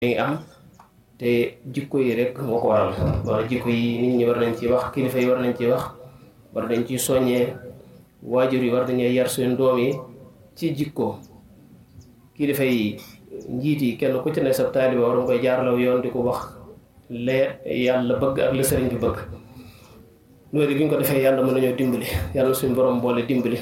ngi am te jikko yi rek moo ko waral wala jikko yi nit ñi war nañ ci wax kilifa yi war nañ ci wax war nañ ci soññee waajur yi war nañuy yar seen doom yi ci jikko kilifa yi njiit yi kenn ku ci ne sa taaliba war nga koy jaarlaw yoon di ko wax lee yàlla bëgg ak la sëriñ bi bëgg loolu bi ñu ko defee yàlla mën nañoo dimbali yàlla suñ borom boole dimbali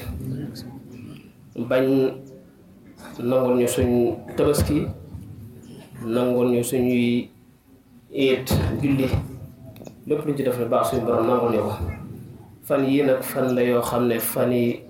bañ nangul ñu suñ tabaski nangul ñu suñuy eet julli lépp luñ ci def ne baax suñ borom nangul ñu ko fan yii nag fan la yoo xam ne fan yi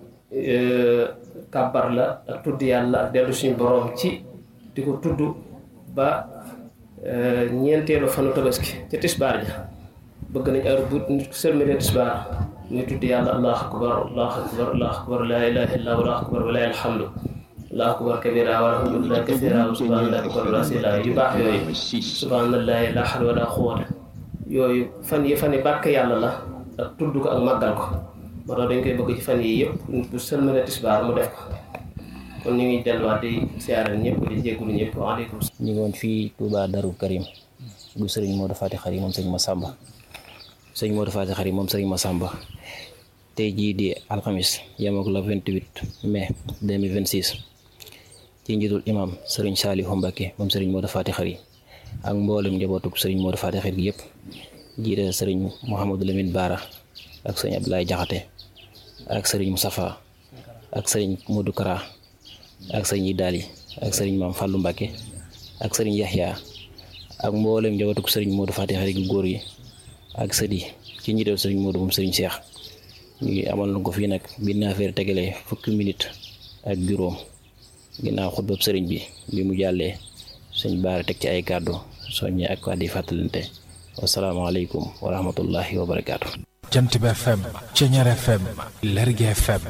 kàbbar la ak tudd yàlla ak dellu suñu borom ci di ko tudd ba ñeenteelu fanu tabaski ca tisbaar ja bëgg nañ heure bu sëlmale tisbaar muy tudd yàlla allahu akbar allahu akbar allahu akbar laa ilaha illa allahu akbar wa lillahi alhamdu allahu akbar kabira walhamdulillahi kathira wa subhanallahi bukratan wa asila yu baax yooyu subhanallahi la hawla wala quwwata yooyu fan yi fan yi bàkk yàlla la ak tudd ko ak màggal ko moo tax dañ koy bëgg ci fan yi yëpp bu sëlmale tisbaar mu def ko kon ñu ngi delluwaat di siyaare ñëpp di jéggulu ñëpp waaleykum ñu ngi woon fii Touba Darou Karim bu sëriñ Modou Fati Xari moom sëriñ Massamba sëriñ Modou Fati Xari moom sëriñ Massamba tey jii di alxamis yemook la 28 mai 2026 ci njiitul imam sëriñ Saliou Mbacké moom sëriñ Modou Fati Xari ak mboolem njabootug sëriñ Modou Fati Xari yëpp jiite sëriñ Mouhamadou Lamine Bara ak sëriñ Abdoulaye Jaxate ak sëriñ Moustapha ak sëriñ Modou Kara ak sëriñ Idali ak sëriñ Maam Fàllu Mbàkke ak sëriñ Yaxya ak mboolem njabootu sëriñ Modou Fati Xari gu góor yi ak sëdi ci njiital sëriñ Modou moom sëriñ Cheikh ñu ngi amal na ko fii nag bi naafeer tegalee fukki minute ak juróom ginnaaw xutbab sëriñ bi bi mu jàllee sëñ Baara teg ci ay kàddu soññe ak kàddu yi fàttalante wasalaamaaleykum wa rahmatullahi wa barakaatu. Jant bi FM Ceñeer FM Lergui FM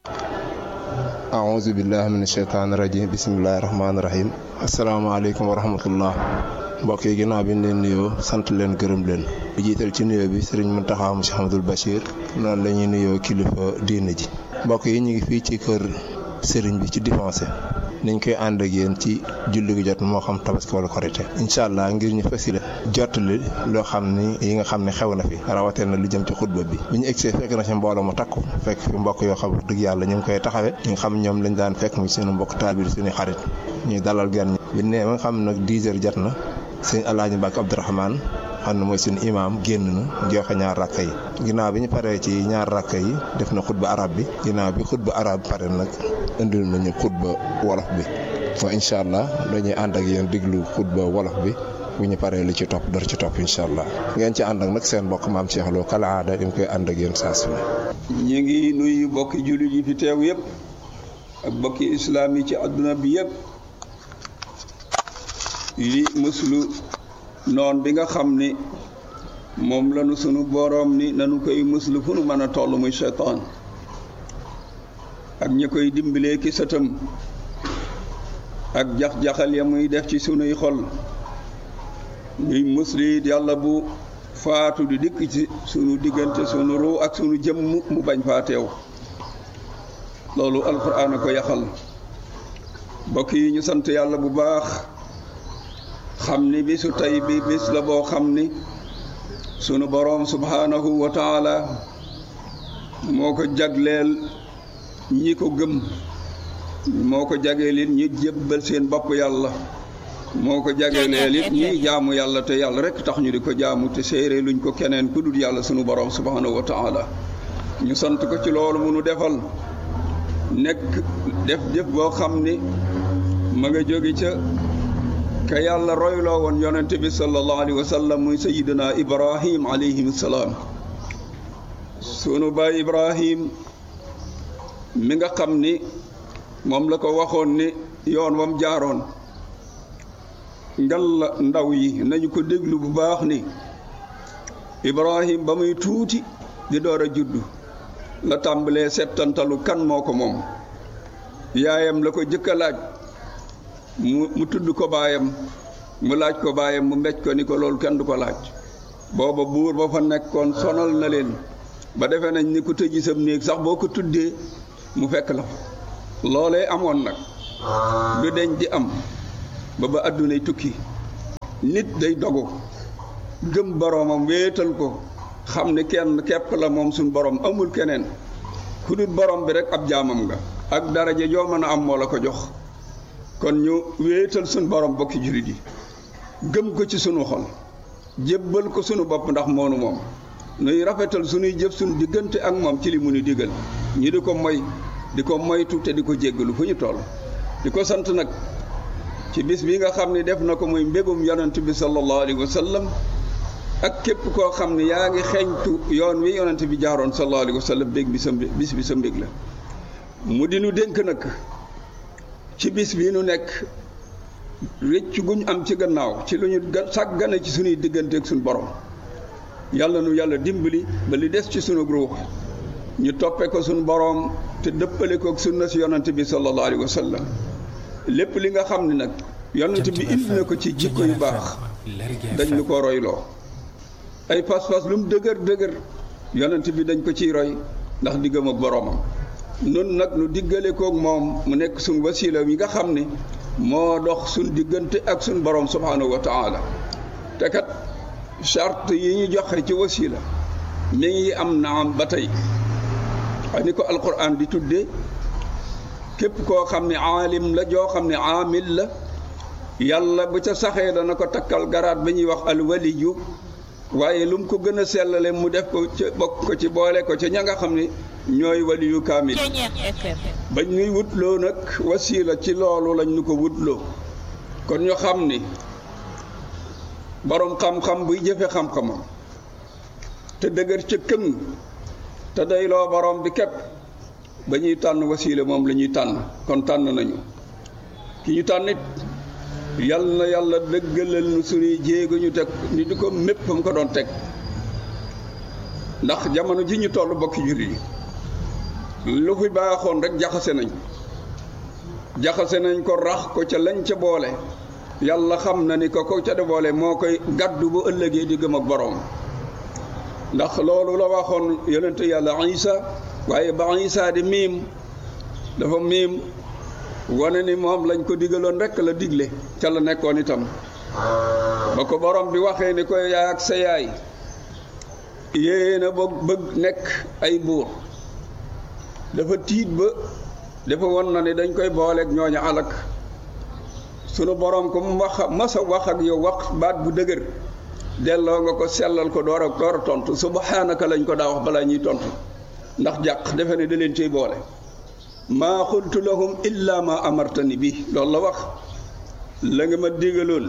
aouzu billahi min asheytaani rajim bisimillahi rahmaani rahim asalaamaaleykum wa rahmatullah mbokk yi ginnaaw bi ñu leen nuyoo sant leen gërëm leen bu jiital ci nuyoo bi sëriñ Muntaxa Monsieur Ahmadul Bachir noonu la ñuy nuyoo kilifa diine ji mbokk yi ñu ngi fii ci kër sëriñ bi ci Difancé niñ koy ànd ak yéen ci julli gi jot moo xam tabaski wala korite incha allah ngir ñu fasile jottali loo xam ni yi nga xam ne xew na fi rawatee na lu jëm ci xutba bi bi ñu egsee fekk na ci mbooloo mu takku fekk fi mbokk yoo xam dëgg yàlla ñu ngi koy taxawe ñi nga xam ñoom lañ daan fekk mu suñu mbokk taal bi suñu xarit ñuy dalal gan ñi bi nee ma nga xam nag 10 heures jot na sëñ alaaji Mbàkke Abdourahmane xam ne mooy suñu imaam génn na joxe ñaar rakka yi ginnaaw bi ñu paree ci ñaar rakka yi def na xutba arab bi ginnaaw bi xutba arab pare nag indil nañu xutba wolof bi fa incha allah dañuy ànd ak yéen diglu xutba wolof bi bu ñu paree li ci topp dara ci topp incha allah ngeen ci ànd ak nag seen mbokk maam Cheikh Lo kala aada di koy ànd ak yéen saa su ne ñu ngi nuyu bokki jullit yi fi teew yëpp ak bokki islaam yi ci àdduna bi yëpp yi muslu noon bi nga xam ni moom lanu sunu boroom ni nanu koy muslu fu nu mën a toll muy seytaan ak ñi koy dimbalee ki sëtam ak jax-jaxal ya muy def ci sunuy xol ñuy musli yàlla bu faatu di dikk ci sunu diggante sunu ruu ak sunu jëmm mu bañ faa teew loolu alxuraan a ko yaxal mbokk yi ñu sant yàlla bu baax xam ni bisu tey bi bis la boo xam ni sunu boroom subhaanahu wa taala moo ko jagleel ñi ko gëm moo ko jagleel it ñi jébbal seen bopp yàlla moo ko jagleel it ñi jaamu yàlla te yàlla rek tax ñu di ko jaamu te séeree luñ ko keneen ku dul yàlla sunu boroom subhaanahu wa taala ñu sant ko ci loolu mu nu defal nekk def jëf boo xam ni ma nga jóge ca ka yàlla royloo woon yonente bi sallallahu alayhi wa sallam muy sayidina ibrahim alayhim salaam sunu baay ibrahim mi nga xam ni moom la ko waxoon ni yoon wam jaaroon ngal la ndaw yi nañu ko déglu bu baax ni ibrahim ba muy tuuti di door a juddu la tàmbalee settantalu kan moo ko moom yaayam la ko jëkk a laaj mu mu tudd ko baayam mu laaj ko baayam mu mbéj ko ni ko loolu kenn du ko laaj booba buur ba fa nekkoon sonal na leen ba defee nañ ni ku tëji sam néeg sax boo ko tuddee mu fekk la fa loolee amoon nag du deñ di am ba ba àddunay tukki nit day dogu gëm boroomam wéetal ko xam ne kenn képp la moom suñ borom amul keneen ku dul borom bi rek ab jaamam nga ak daraja joo mën a am moo la ko jox kon ñu wéetal suñ borom bokki jurit yi gëm ko ci sunu xol jébbal ko sunu bopp ndax moonu moom nuy rafetal sunuy jëf sunu diggante ak moom ci li mu nu digal ñi di ko moy di ko moytu te di ko jéggalu fu ñu toll di ko sant nag ci bis bi nga xam ne def na ko muy mbégum yonent bi sallallahu alayhi wa sallam ak képp koo xam ne yaa ngi xeeñtu yoon wi yonent bi jaaroon sallallahu alayhi wa sallam bég bi sa bis bi sa mbég la mu di nu dénk nag ci bis bi nu nekk rëcc guñ am ci gannaaw ci lu ñu sàggane ci suñuy diggante ak suñu borom yàlla nu yàlla dimbali ba li des ci sunu ruux ñu toppe ko suñu borom te dëppale ko ak sunna si yonent bi sallallahu alayhi wa sallam lépp li nga xam ne nag yonent bi indi na ko ci jikko yu baax dañ ñu ko royloo ay pas-pas lu mu dëgër dëgër yonent bi dañ ko ciy roy ndax diggam ak boroomam nun nag nu diggale koog moom mu nekk suñ wasila yi nga xam ne moo dox suñ diggante ak suñ borom subhanahu wa taala te kat charte yi ñu joxe ci wasila mi ngi am naam ba tey ay ni ko alquran di tudde képp koo xam ne aalim la joo xam ne aamil la yàlla bu ca saxee dana ko takkal garaat ba ñuy wax alwaliyu waaye lu mu ko gën a sellale mu def ko ca bokk ko ci boole ko ca ña nga xam ne ñooy waliyu kaamil bañ ñuy wutloo nag wasiila ci loolu lañ ñu ko wutloo kon ñu xam ni boroom xam-xam buy jëfe xam-xamam te dëgër ca këng te doyloo boroom bi képp ba ñuy tànn wasiila moom la ñuy tànn kon tànn nañu ki ñu tànnit yal na yàlla dëggalal nu suñuy jéego ñu teg ni di ko mépp mu ko doon teg ndax jamono ji ñu toll bokki jullit yi lu fi baaxoon rek jaxase nañ jaxase nañ ko rax ko ca lañ ca boole yàlla xam na ni ko ko ca de boole moo koy gàddu bu ëllëgee di gëm ak boroom ndax loolu la waxoon yonente yàlla isa waaye ba isa di miim dafa miim wane ni moom lañ ko digaloon rekk la digle ca la nekkoon itam ba ko borom bi waxee ni koy yaay ak sa yaay yéen a bëgg bëgg nekk ay buur dafa tiit ba dafa won na ni dañ koy booleeg ñooñu alak sunu borom ko mu wax masa wax ak yow wax baat bu dëgër delloo nga ko sellal ko door a door a tontu subhaanaka lañ ko daa wax balaa ñuy tontu ndax jàq defe ne da leen ciy boole maa xultu lahum illa ma amartani bi loolu la wax la nga ma digaloon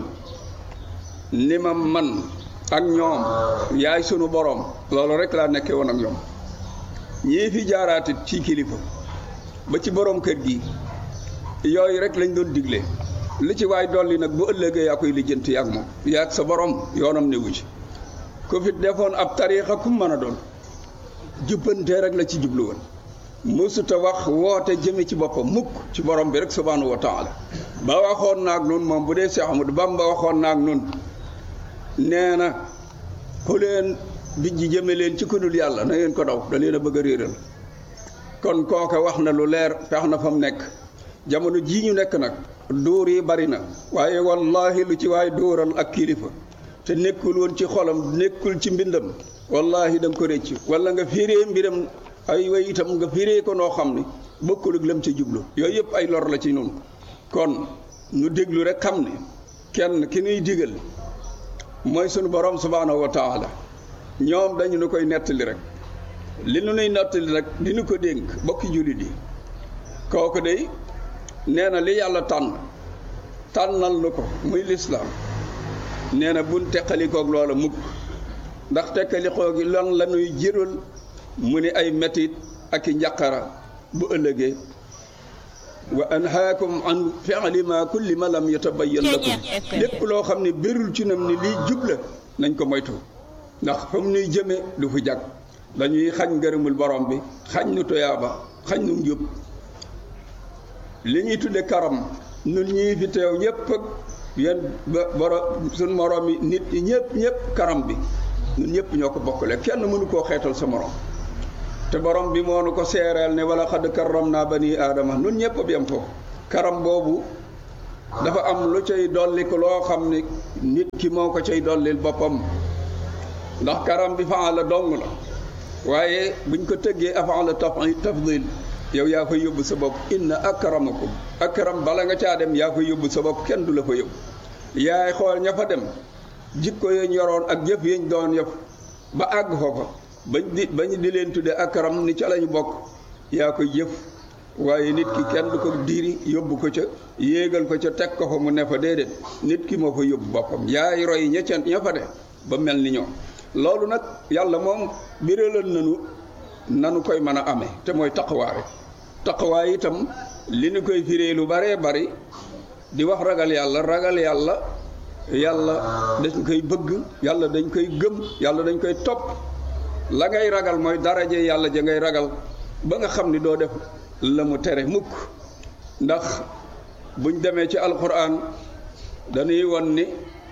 ni ma man ak ñoom yaay sunu borom loolu rek laa nekkee woon ak ñoom ñii fi jaaraatit ci kilifa ba ci borom kër gi yooyu rek lañ doon digle li ci waay dolli nag bu ëllëgee yaa koy lijjanti ak moom yaa ak sa borom yoonam newu ci ku fi defoon ab tariixa kum mën a doon jubbantee rek la ci jublu woon mësuta wax woote jëme ci boppam mukk ci borom bi rek subhaanahu wa taala ba waxoon naag nun moom bu dee Seex Ahmadu Bamba waxoon naag nun nee na ku leen bijji jëme leen ci kudul yàlla na ngeen ko daw da leen a bëgg a réeral kon kooka wax na lu leer fex na fa mu nekk jamono jii ñu nekk nag dóor yi bari na waaye wallahi lu ci waay dóoral ak kilifa te nekkul woon ci xolam nekkul ci mbindam wallahi da nga ko récc wala nga firee mbiram ay way itam nga firee ko noo xam ne bokkul ak lam ci jublu yooyu yëpp ay lor la ci noonu kon ñu déglu rek xam ne kenn ki nuy digal mooy sunu borom subhaanahu wa taala ñoom dañu nu koy nettali rek li nu nuy nettali rek di nu ko dénk bokki jullit yi kooku day nee na li yàlla tànn tànnal nu ko muy lislaam nee na buñ teqalikoog loola mukk ndax teqalikoo gi lan la nuy jëral mu ni ay metit ak i njaqara bu ëllëgee wa anhaakum an fi'li ma kulli ma lam yatabayyan lakum lépp loo xam ne bérul ci nam ni lii jubla nañ ko moytu ndax fa mu nuy jëme du fi jag dañuy xañ ngërëmul borom bi xañ nu toyaaba xañ nu njub li ñuy tudde karam nun ñii fi teew ñëpp ak yéen ba borom suñ morom yi nit ñi ñëpp ñëpp karam bi ñun ñëpp ñoo ko bokkale kenn mënu koo xeetal sa morom te borom bi moo nu ko seereel ne wala xadd karram naa bani aadama nun ñëpp a yem foofu karam boobu dafa am lu cay dolli ko loo xam ne nit ki moo ko cay dollil boppam ndax karam bi faala dong la waaye buñ ko tëggee afaala tafdil yow yaa koy yóbbu sa bopp inna akramakum akram bala nga caa dem yaa koy yóbbu sa bopp kenn du la fa yóbbu yaay xool ña fa dem jikko yañ yoroon ak jëf yañ doon yëf ba àgg foofa bañ di bañ di leen tudde akram ni ca lañu bokk yaa koy jëf waaye nit ki kenn du ko diiri yóbbu ko ca yéegal ko ca teg ko fa mu ne fa déedéet nit ki moo fa yóbbu boppam yaay roy ña ca ña fa de ba mel ni ñoom loolu nag yàlla moom biralal nanu nanu koy mën a amee te mooy taqwaa rek taqwaa itam li nu koy firee lu baree bari di wax ragal yàlla ragal yàlla yàlla dañ koy bëgg yàlla dañ koy gëm yàlla dañ koy topp la ngay ragal mooy daraje yàlla ja ngay ragal ba nga xam ni doo def la mu tere mukk ndax buñ demee ci alquran dañuy won ni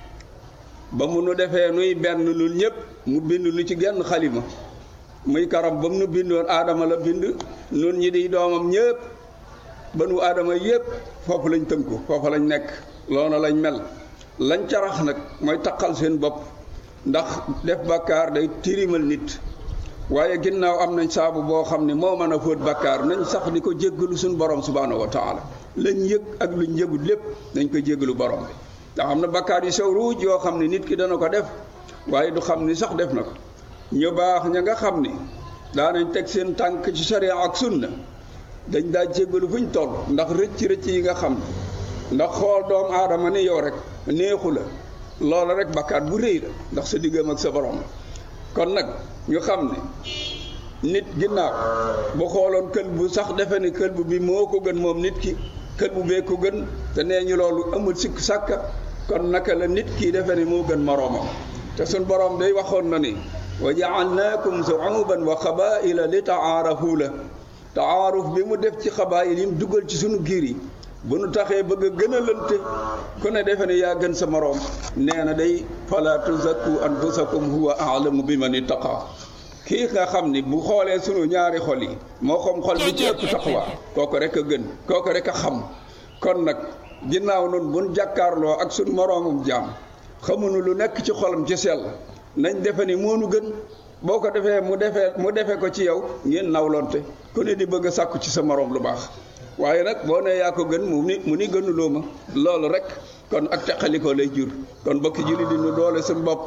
ba mu nu defee nuy benn nun ñëpp mu bind nu ci genn xalima muy karam ba mu nu bindoon aadama la bind nun ñi di doomam ñëpp ba nu aadama yëpp foofu lañ tënku foofu lañ nekk loona lañ mel lañ carax nag mooy taqal seen bopp ndax def bàkkaar day tirimal nit waaye ginnaaw am nañ saabu boo xam ne moo mën a fóot bàkkaar nañ sax di ko jéggalu suñu borom subhaanahu wa taala lañ yëg ak luñ yëgul lépp nañ ko jéggalu borom bi ndax am na bàkkaar yu sew ruuj yoo xam ne nit ki dana ko def waaye du xam ni sax def na ko ñu baax ña nga xam ni daanañ teg seen tànk ci sharia ak sunna dañ daa jéggalu fuñ toll ndax rëcc rëcc yi nga xam ndax xool doomu aadama ni yow rek neexu la loola rek bakkaat bu rëy la ndax sa diggam ak sa borom kon nag ñu xam ne nit ginnaaw bu xooloon kël bu sax defe ne kël bu bi moo ko gën moom nit ki kël bu bee ko gën te nee ñu loolu amul sikk sàkka kon naka la nit kii defe ne moo gën moroomam te suñ borom day waxoon na ni wa jaalnaakum shuuban wa qabaila li taarafu la taaruf bi mu def ci xabaayil yi mu dugal ci sunu giir yi bu nu taxee bëgg a gën a lënte ku ne defe ne yaa gën sa moroom nee na day fala tuzakku anfusakum huwa aalamu bi man ittaqa kii nga xam ni bu xoolee sunu ñaari xol yi moo xam xol bi ci ëpp taqwa kooku rek a gën kooku rek a xam kon nag ginnaaw noonu buñ jàkkaarloo ak sunu moroomum jaam xamuñu lu nekk ci xolam ci sell nañ defe ni moonu gën boo ko defee mu defee mu defee ko ci yow ngeen nawlonte ku ne di bëgg a sàkku ci sa moroom lu baax waaye nag boo nee yaa ko gën mu ni mu ni gënuloo ma loolu rek kon ak teqalikoo lay jur kon bokki julli di nu doole suñu bopp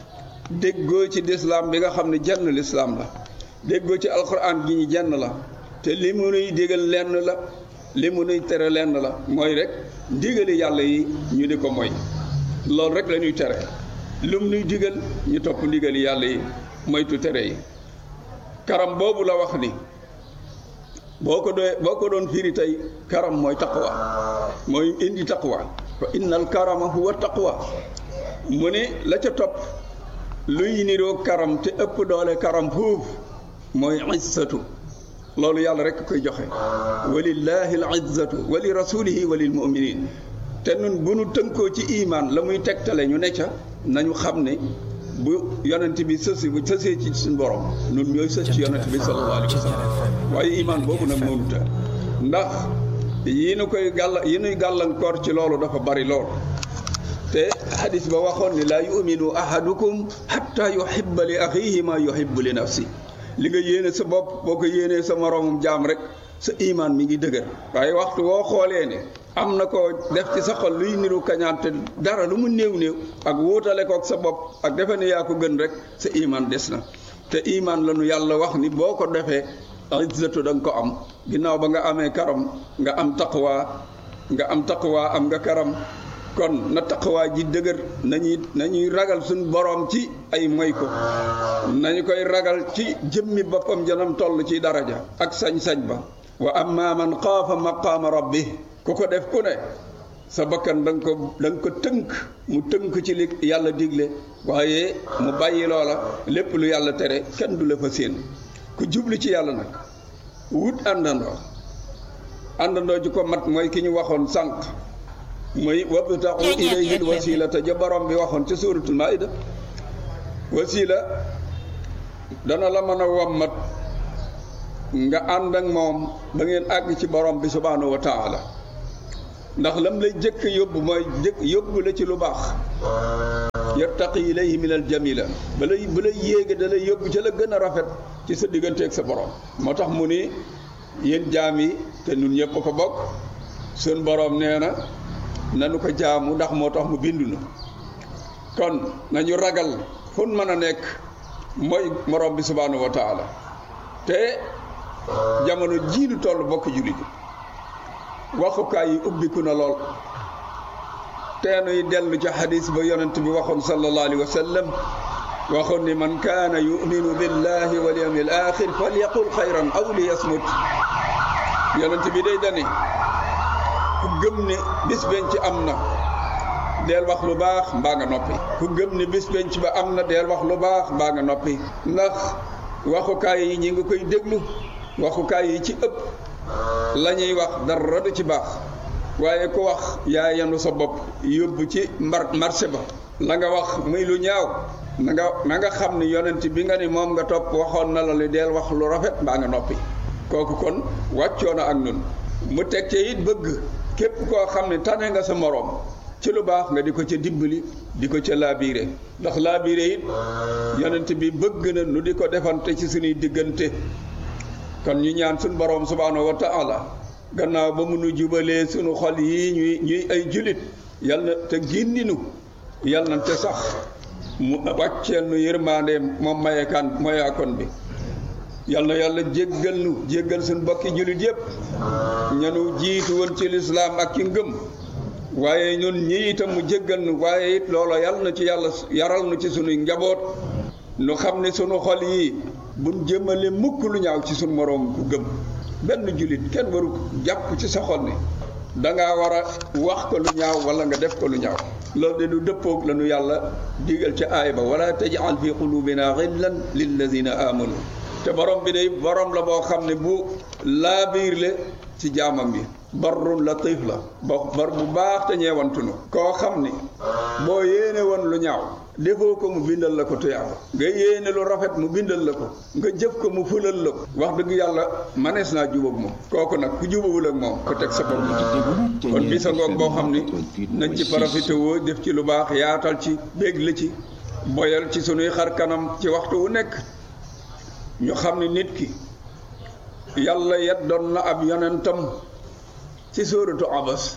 déggoo ci lislaam bi nga xam ne jenn lislaam la déggoo ci alxuraan gi ñu jenn la te li mu nuy digal lenn la li mu nuy tere lenn la mooy rek ndigali yàlla yi ñu di ko moy loolu rek la ñuy tere lum nuy digal ñu topp ndigali yàlla yi moytu tere yi karam boobu la wax ni boo ko doon boo ko doon firi tey karam mooy taqwa mooy indi taqwa fa innal karama huwa taqwa mu ne la ca topp luy niroo karam te ëpp doole karam foofu mooy izzatu loolu yàlla rek koy joxe walillahi al izzatu wa li rasulihi wa lil muminin te nun bu nu tënkoo ci imaan la muy tegtale ñu ne ca nañu xam ne bu yonent bi sësi bu sësee ci suñu borom nun ñooy sës ci yonent bi sallallahu alayhi wa sallam waaye imaan boobu nag mënuta ndax yi nu koy gàll yi nuy gàllankoor ci loolu dafa bari lool te hadis ba waxoon ni laa yuminu ahadukum hatta yuhibba li axihi ma yuhibbu li nafsi li nga yéene sa bopp boo ko yéenee sa moroomum jaam rek sa imaan mi ngi dëgër waaye waxtu woo xoolee ne am na ko def ci sa xol luy niru kañaante dara lu mu néew néew ak wuutale kook sa bopp ak defe ne yaa ko gën rek sa imaan des na te imaan la nu yàlla wax ni boo ko defee izzatu da nga ko am ginnaaw ba nga amee karam nga am taqwa nga am taqwa am nga karam kon na taqwa ji dëgër nañuy nañuy ragal suñ boroom ci ay moy ko nañu koy ragal ci jëmmi boppam janam toll ci daraja ak sañ-sañ ba wa amma man xaafa maqaama rabbi ku ko def ku ne sa bakkan da nga ko da nga ko tënk mu tënk ci li yàlla digle waaye mu bàyyi loola lépp lu yàlla tere kenn du la fa séen ku jublu ci yàlla nag wut àndandoo àndandoo ji ko mat mooy ki ñu waxoon sànq mooy wabtaxu ilayhi l wasilata ja borom bi waxoon ca suuratul maida wasila dana la mën a wammat nga ànd ak moom ba ngeen àgg ci borom bi subhaanahu wa taala ndax lam lay jëkk yóbbu mooy jëkk yóbbu la ci lu baax yartaqi ilayhi min al jamila ba lay ba lay yéege da lay yóbbu ca la gën a rafet ci sa digganteeg sa borom moo tax mu ni yéen jaam yi te nun ñëpp ko bokk sun borom nee na nanu ko jaamu ndax moo tax mu bindu na kon nañu ragal fu mën a nekk mooy morom bi subhanahu wa taala te jamono jiinu toll bokk jullit yi waxukaay yi ubbiku na lool teenuy dellu ca xadis ba yonent bi waxoon sallallahu alayhi wa sallam waxoon ni man kaana yuminu billahi wal yawmil axir falyaqul xayran aw li yasmut yonent bi day dani ku gëm ne bis benn ci am na deel wax lu baax mbaa nga noppi ku gëm ne bis benn ci ba am na deel wax lu baax mbaa nga noppi ndax waxukaay yi ñi nga koy déglu waxukaay yi ci ëpp la ñuy wax dara du ci baax waaye ku wax yaa yanu sa bopp yóbbu ci mbar marché ba la nga wax muy lu ñaaw na nga na nga xam ni yonent bi nga ni moom nga topp waxoon na la li deel wax lu rafet mbaa nga noppi kooku kon wàccoo na ak nun mu teg ca it bëgg képp koo xam ne tane nga sa moroom ci lu baax nga di ko ca dimbali di ko ca laabiire ndax laabiire it yonent bi bëgg na nu di ko defante ci suñuy diggante kon ñu ñaan suñu borom subhaanahu wa taala gannaaw ba mu nu jubalee suñu xol yii ñuy ñuy ay julit yal na te gindinu yal na te sax mu wàcceel nu yërmaandeem moom mayekaan moyaakoon bi yal na yàlla jéggal nu jéggal suñu bokki julit yépp ñanu jiitu woon ci lislaam ak ci ngëm waaye ñun ñi itam mu jéggal nu waaye it loola yal na ci yàlla yaral nu ci sunuy njaboot nu xam ne sunu xol yii buñ jëmale mukk lu ñaaw ci sunu moroom ku gëm benn jullit kenn waru jàpp ci sa xol ni dangaa war a wax ko lu ñaaw wala nga def ko lu ñaaw loolu de du dëppoog la nu yàlla digal ca aay ba wala tajal fi qulubina xillan lilladina amanu te borom bi day borom la boo xam ne bu laabiir le ci jaamam bi barrun latif la bo bar bu baax te ñeewantunu koo xam ni boo yéene woon lu ñaaw defoo ko mu bindal la ko tuyaaba nga yéene lu rafet mu bindal la ko nga jëf ko mu fulal la ko wax dëgg yàlla manees naa jubóog moom kooku nag ku jubawul ak moom ko teg sa bopp kon bi sa ngoog boo xam ni nañ ci profité woo def ci lu baax yaatal ci bég la ci boyal ci sunuy xar kanam ci waxtu wu nekk ñu xam ne nit ki yàlla yeddoon na ab yonentam ci sóoratu abas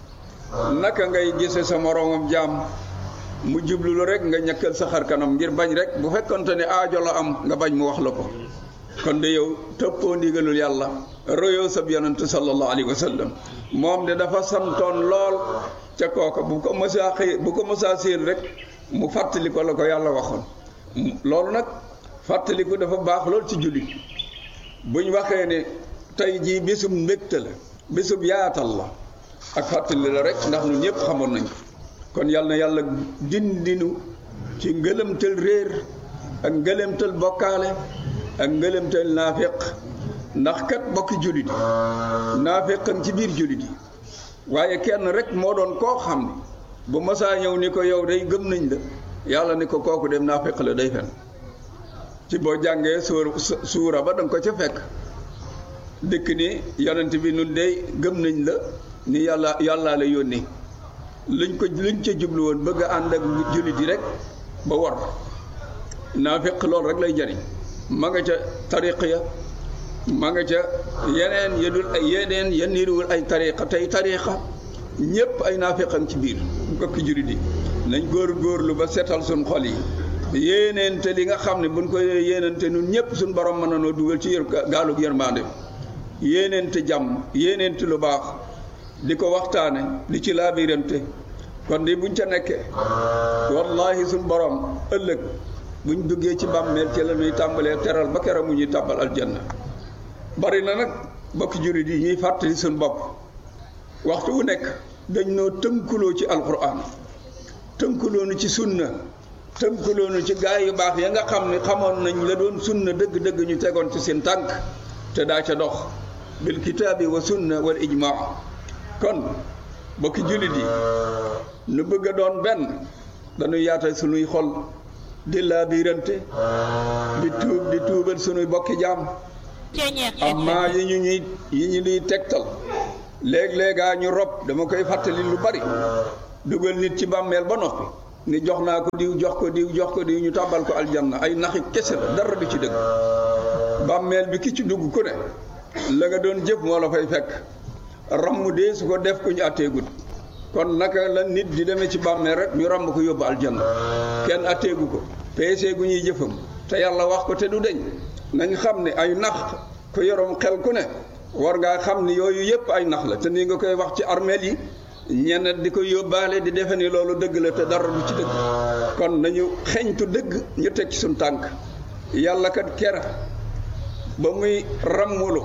naka ngay gise sa moroomam jaam mu jublu lu rek nga ñakkal sa xar kanam ngir bañ rek bu fekkonte ne aajo la am nga bañ mu wax la ko kon de yow tëppoo ndigalul yàlla royoo sab yonent sallallahu alayhi wa sallam moom de dafa santoon lool ca kooka bu ko mësaa xëy bu ko mësaa séen rek mu fàttali ko la ko yàlla waxoon loolu nag fàttaliku dafa baax lool ci jullit buñ waxee ne tey jii bisum mbégte la bisub yaatal la ak fàttali la rek ndax ñun ñëpp xamoon nañ ko kon yal na yàlla dindinu ci ngëlëmtal réer ak ngëlëmtal bokkaale ak ngëlëmtal naafiq ndax kat bokki jullit yi naafiqan ci biir jullit yi waaye kenn rek moo doon koo xam ne bu masaa ñëw ni ko yow day gëm nañ la yàlla ni ko kooku dem naafiq la day fen ci boo jàngee suur suura ba danga ko ca fekk dëkk ni yonent bi nun dey gëm nañ la ni yàlla yàllaa la yónni luñ ko luñ ca jublu woon bëgg a ànd ak jullit yi rek ba war naafiq loolu rek lay jariñ ma nga ca tariq ya ma nga ca yeneen yedul ay yeneen ya niruwul ay tariqa tey tariqa ñépp ay naafiqam ci biir mbokki jullit yi nañ góor góorlu ba seetal suñ xol yi yéeneente li nga xam ne buñ ko yéeneente nun ñëpp suñ borom mën nanoo dugal ci yër gaalug yërmande yéeneente jàmm yéeneente lu baax di ko waxtaane di ci laabirante kon di buñ ca nekkee wallahi suñ borom ëllëg buñ duggee ci bàmmeel ci la ñuy tàmbalee teral ba keroog mu ñuy tàbbal aljanna bari na nag bokki jullit yi ñuy fàttali suñ bopp waxtu wu nekk dañ noo tënkuloo ci alquran tënkuloonu ci sunna tënkuloonu ci gaay yu baax ya nga xam ne xamoon nañ la doon sunna dëgg-dëgg ñu tegoon ci seen tànk te daa ca dox bil kitaabi wa sunna wal ijmaa kon bokki jullit yi nu bëgg a doon benn dañuy yaatal sunuy xol di laabirante di tuub di tuubal sunuy bokki jaam amma yi ñu ñuy yi ñu ñuy tegtal léeg-léegaa ñu rob dama koy fàttali lu bari dugal nit ci bàmmeel ba noppi ni jox naa ko diw jox ko diw jox ko diw ñu tàbbal ko aljanna ay naxi kese la dara du ci dëgg bàmmeel bi ki ci dugg ku ne la nga doon jëf moo la fay fekk ramm dee su ko def ku ñu atteegut kon naka la nit di demee ci bàmmeel rek ñu ramb ko yóbbu aljanna kenn atteegu ko peesee gu ñuy jëfam te yàlla wax ko te du deñ nañ xam ne ay nax ko yorom xel ku ne war ngaa xam ni yooyu yëpp ay nax la te nii nga koy wax ci armeel yi ñenn di ko yóbbaale di defe ni loolu dëgg la te dara du ci dëgg kon nañu xeñtu dëgg ñu teg ci suñ tànk yàlla kat kera ba muy rammulu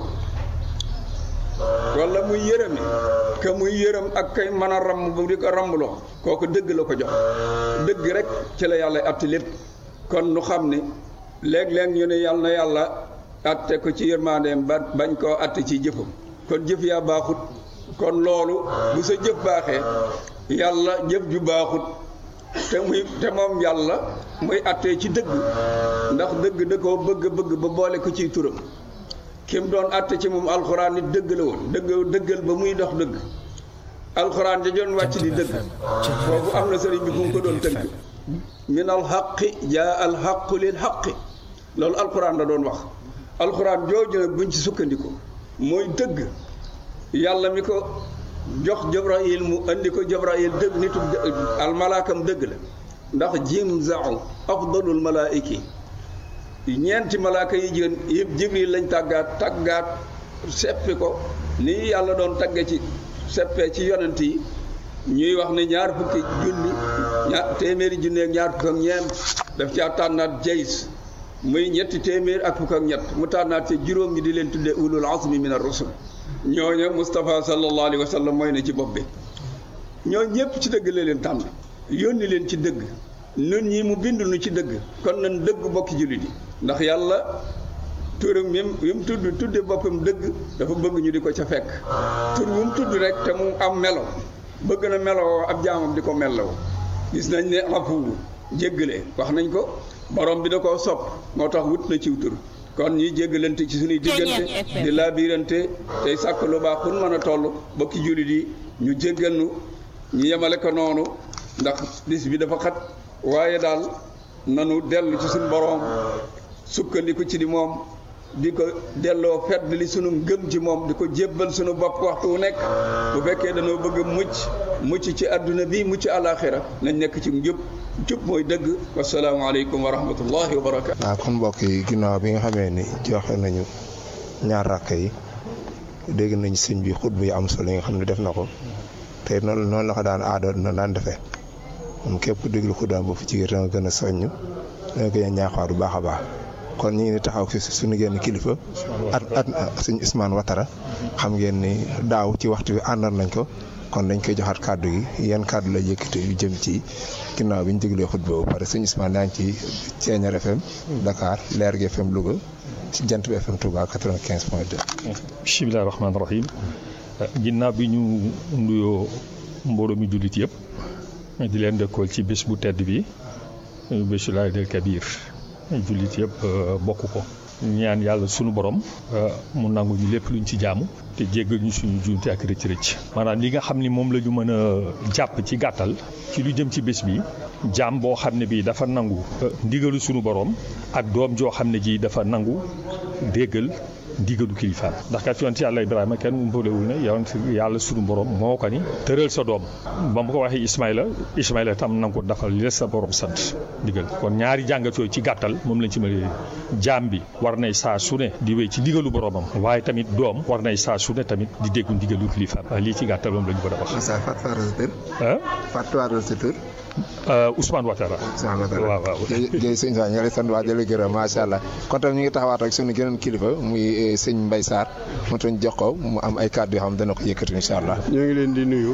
wala muy yërëmi ka muy yërëm ak kay mën a ramm bu di ko rammuloo kooku dëgg la ko jox dëgg rek ci la yàlla atti lépp kon nu xam ni léeg-léeg ñu ne yàlla na yàlla atte ko ci yërmandeem ba bañ koo atte ci jëfam kon jëf yaa baaxut kon loolu bu sa jëf baaxee yàlla jëf ju baaxut te muy te moom yàlla muy attee ci dëgg ndax dëgg da koo bëgg bëgg ba boole ko ciy turam kim doon atte ci moom alxuraan nit dëgg la woon dëgg dëggal ba muy dox dëgg alxuraan ja doon wàcc di dëgg foofu am na sëriñ bi fu mu ko doon tëgg min alxaqi jaa alxaqu lil xaqi loolu alxuraan la doon wax alxuraan jooju nag buñ ci sukkandiku mooy dëgg yàlla mi ko jox Jibrayil mu andi ko Jibrayil dëgg nitu almalaakam dëgg la ndax jim zau afdalul malaayiki ñeenti malaaka yi jigéen yëpp Jibril lañ tàggaat tàggaat seppi ko ni yàlla doon tagge ci seppee ci yonent yi ñuy wax ne ñaar fukki junni ñaar téeméeri junni ak ñaar fukk ak ñeent daf caa tànnaat jays muy ñetti téeméer ak fukk ak ñett mu tànnaat ci juróom ñi di leen tuddee ulul azmi min ar-rusul ñooñu Moustapha sallallahu alayhi wa sallam mooy ne ci bopp bi ñoo ñëpp ci dëgg la leen tànn yónni leen ci dëgg nun ñi mu bind nu ci dëgg kon nañ dëgg bokki jullit yi ndax yàlla turam yi mu tudd tudde boppam dëgg dafa bëgg ñu di ko ca fekk tur wu mu tudd rek te mu am melo bëgg na meloo ab jaamam di ko melloo gis nañ ne afu jéggale wax nañ ko borom bi da koo sopp moo tax wut na ciw tur kon ñuy jéggalante ci suñuy diggante di laabirante tey sàkk lu baax fu mën a toll bokki jullit yi ñu jéggal nu ñu yemale ko noonu ndax bis bi dafa xat waaye daal nanu dellu ci suñu borom sukkandiku ci di moom di ko delloo fedd li sunu ngëm ci moom di ko jébbal sunu bopp waxtu wu nekk bu fekkee dañoo bëgg mucc mucc ci àdduna bi mucc àlaaxira nañ nekk ci njub jub mooy dëgg wasalaamaaleykum wa rahmatullahi wa barakaatu. waaw kon mbokk yi ginnaaw bi nga xamee ni joxe nañu ñaar rakk yi dégg nañ sëñ bi xutba yi am solo yi nga xam ne def na ko te noonu noonu la ko daan aada na daan defee moom képp déglu xutba ba fu ci gën a gën a soññ danga gën a ñaaxaar bu baax a baax kon ñu ngi taxaw fi suñu génn kilifa at at suñu Ousmane Watara xam ngeen ni daaw ci waxtu bi àndoon nañ ko kon dañ koy joxaat kàddu gi yan kàddu la yëkkate yu jëm ci ginnaaw bi ñu déglee xutba ba pare suñu Ousmane daa ngi ci Thiéniere FM Dakar Leer gi FM Louga ci Jant bi FM Touba 95 point 2. bisimilah rahmaani rahim ginnaaw bi ñu nuyoo mbooloo mi jullit yëpp di leen dëkkool ci bés bu tedd bi bésu Laay del Kabir jullit yëpp bokk ko ñaan yàlla sunu borom mu nangu ñu lépp luñ ci jaamu te jéggal ñu suñu juumte ak rëcc rëcc maanaam li nga xam ni moom la ñu mën a jàpp ci gàttal ci lu jëm ci bés bi jaam boo xam ne bii dafa nangu ndigalu sunu borom ak doom joo xam ne ji dafa nangu déggal ndigalu kilifaam ndax kat yonent yàlla Ibrahima kenn umpalewul ne yonent yàlla sunu borom moo ko ni tëral sa doom ba mu ko waxee Ismaïla Ismaïla tam na nga ko dafal li la sa borom sant ndigal kon ñaari jàngat yooyu ci gàttal moom lañ ci mën a jaam bi war nay saa su ne di wéy ci ndigalu boromam waaye tamit doom war nay saa su ne tamit di déggu ndigalu kilifaam lii ci gàttal moom la ñu ko a wax. Fatou sa tur. Ousmane Ouattara. Ousmane Ouattara waaw waaw. jërëjëf sëñ Sa ñu ngi lay sant waa jële gërëm macha allah kon tam ñu ngi taxawaat ak sunu geneen kilifa muy sëñ Mbaye Sarr mu tañ jox ko mu am ay kàddu yoo xam dana ko yëkkati incha allah. ñoo ngi leen di nuyu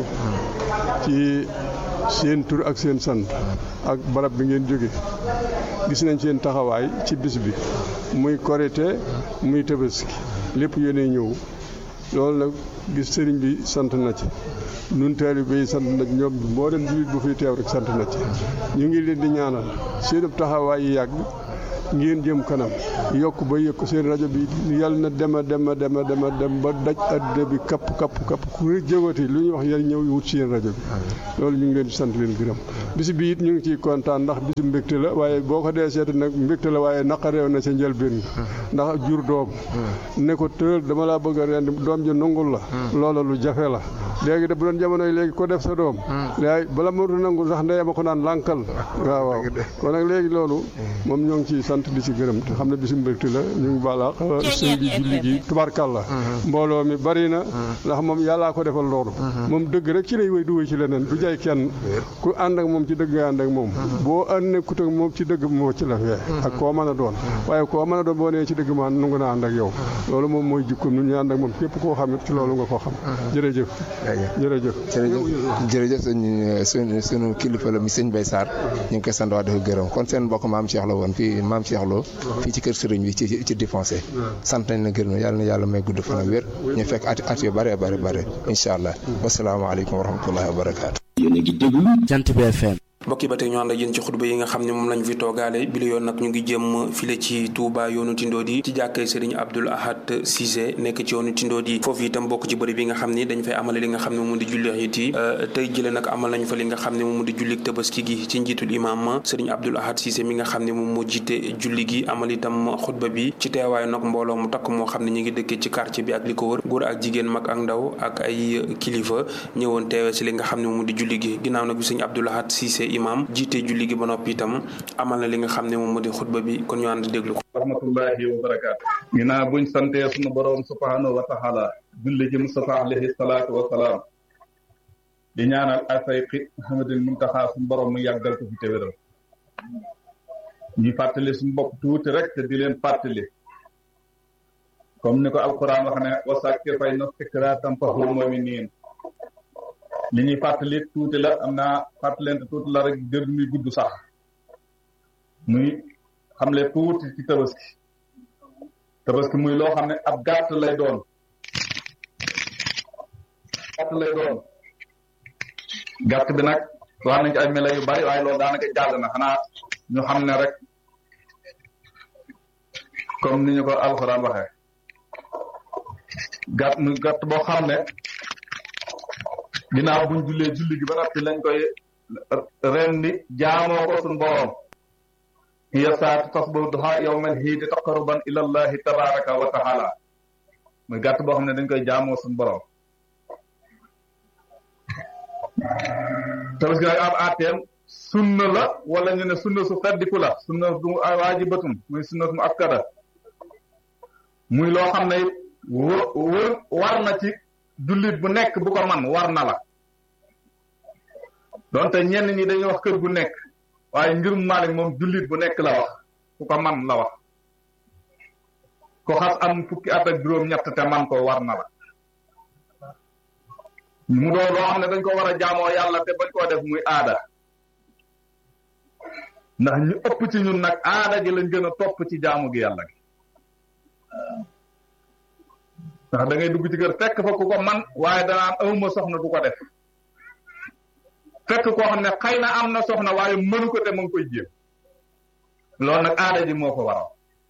ci seen tur ak seen sant ak barab bi ngeen jóge gis nañ seen taxawaay ci bis bi muy korite muy tabaski lépp yéenay ñëw loolu nag gis sëriñ bi sant na ci nun taalibe yi sant na ci ñoom moo dem jullit bu fiy teew rek sant na ci ñu ngi leen di ñaanal seen taxawaay yi yàgg ngeen jëm kanam yokk ba yëkk seen rajo bi yal na dema dema dema dema dem ba daj addina bi kapp kapp kapp ku jëwati lu ñuy wax yal ñëw wut seen rajo bi loolu ñu ngi leen di sant leen gërëm bis bi it ñu ngi ciy kontaan ndax bisu mbégte la waaye boo ko dee seeti nag mbégte la waaye naqareew na sa njëlbéen ndax jur doom ne ko tëral dama laa bëgg a rendi doom ji nangul la loola lu jafe la léegi de bu doon jamono yi léegi ko def sa doom léegi bala mënut nangul sax ndeyama ko naan lànkal waaw waaw kon nag léegi loolu moom ñoo ngi ciy sant di ci gërëm te xam ne bisu mbégte la ñu ngi baalaax sëñ bi julli gi tubarkalla mbooloo mi bari na ndax moom yàllaa ko defal loolu moom dëgg rek ci lay wéy du wéy ci leneen du jay kenn ku ànd ak moom ci dëgg nga ànd ak moom boo ànd nekkut ak moom ci dëgg moo ci la fee ak koo mën a doon waaye koo mën a doon boo nee ci dëgg ma nangu naa ànd ak yow loolu moom mooy jikkoom nu ñu ànd ak moom képp koo xam ci loolu nga ko xam jërëjëf jërëjëf jërëjëf sëñ sunu sunu kilifa la mi sëñ Bay Sarr ñu ngi koy sant wax dafa gërëm kon seen mbokk maam Cheikh la woon fii maam Cheikh Lo fii ci kër sëriñ bi ci ci défoncé sant nañ la gërëm yàlla na yàlla may gudd fan ak wér ñu fekk at at yu bare bare bare incha allah wasalaamaaleykum wa rahmatullahi wa barakaatu yéen a ngi déglu Jant bi FM mbokk yi ba tey ñu ànd ak yéen ci xutba yi nga xam ne moom lañ fi toogaale bi la yoon nag ñu ngi jëm file ci Touba yoonu Tindoodi ci jàkkee Serigne Abdoul Ahad Cissé nekk ci yoonu Tindoodi foofu itam bokk ci bëri bi nga xam ni dañ fay amale li nga xam ne moom di julli it yi tey jële nag amal nañ fa li nga xam ne moom di jullik tabaski gi ci njiitul imam Serigne Abdoul Ahad Cissé mi nga xam ne moom moo jiite julli gi amal itam xutba bi ci teewaayu nag mbooloo mu takk moo xam ne ñu ngi dëkkee ci quartier bi ak li ko wër góor ak jigéen mag ak ndaw ak ay kilifa ñëwoon teewe si li nga xam ne moom di julli gi ginnaaw nag bi Serigne Abdoul Ahad Cissé imam jiite julli gi ba noppi itam amal na li nga xam ne moom moo di xutba bi kon ñu ànd déglu ko rahmatullahi wa barakaatu ginnaaw buñ santee sunu boroom subhanahu wa taala julli ji Mustafa alayhi salaatu wa salaam di ñaanal asayqi Muhammadul Muntaxa suñu boroom mu yàggal ko fi te wéral ñuy fàttali suñu bopp tuuti rek te di leen fàttali comme ni ko alquran wax ne wa sakkir fay na sikra tanfa'ul mu'minin li ñuy fàttali tuuti la am naa fàttalente tuuti la rek jër muy gudd sax muy xamle tuuti ci tabaski tabaski muy loo xam ne ab gàtt lay doon gàtt lay doon gàtt bi nag wax nañ ci ay mela yu bari waaye loolu daanaka jàll na xanaa ñu xam ne rek comme ni ñu ko alxuraan waxee gàtt muy gàtt boo xam ne ginnaaw buñ jullee julli gi ba noppi lañ koy rendi jaamoo ko suñ boroom hiya saatu tasbahu duha yawmal hiidi taqarruban ila allahi tabaraka wa taala muy gàtt boo xam ne dañ koy jaamoo suñ boroom tabaski nag am ateem sunna la wala ñu ne sunna su feddiku la sunna du waajibatum muy sunna su akkada muy loo xam ne wër wër war na ci jullit bu nekk bu ko man war na la donte ñenn ñi dañuy wax kër gu nekk waaye ngirum Maalik moom jullit bu nekk la wax ku ko man la wax ko xas am fukki at ak juróom-ñett te man ko war na la mu doon loo xam ne dañ ko war a jaamoo yàlla te bañ koo def muy aada ndax ñu ëpp ci ñun nag aada gi lañ gën a topp ci jaamu gi yàlla gi ndax da ngay dugg ci kër fekk fa ku ko man waaye danaan awma soxna du ko def fekk koo xam ne xëy na am na soxna waaye mënu ko te mu ngi koy jéem loolu nag aada ji moo ko waral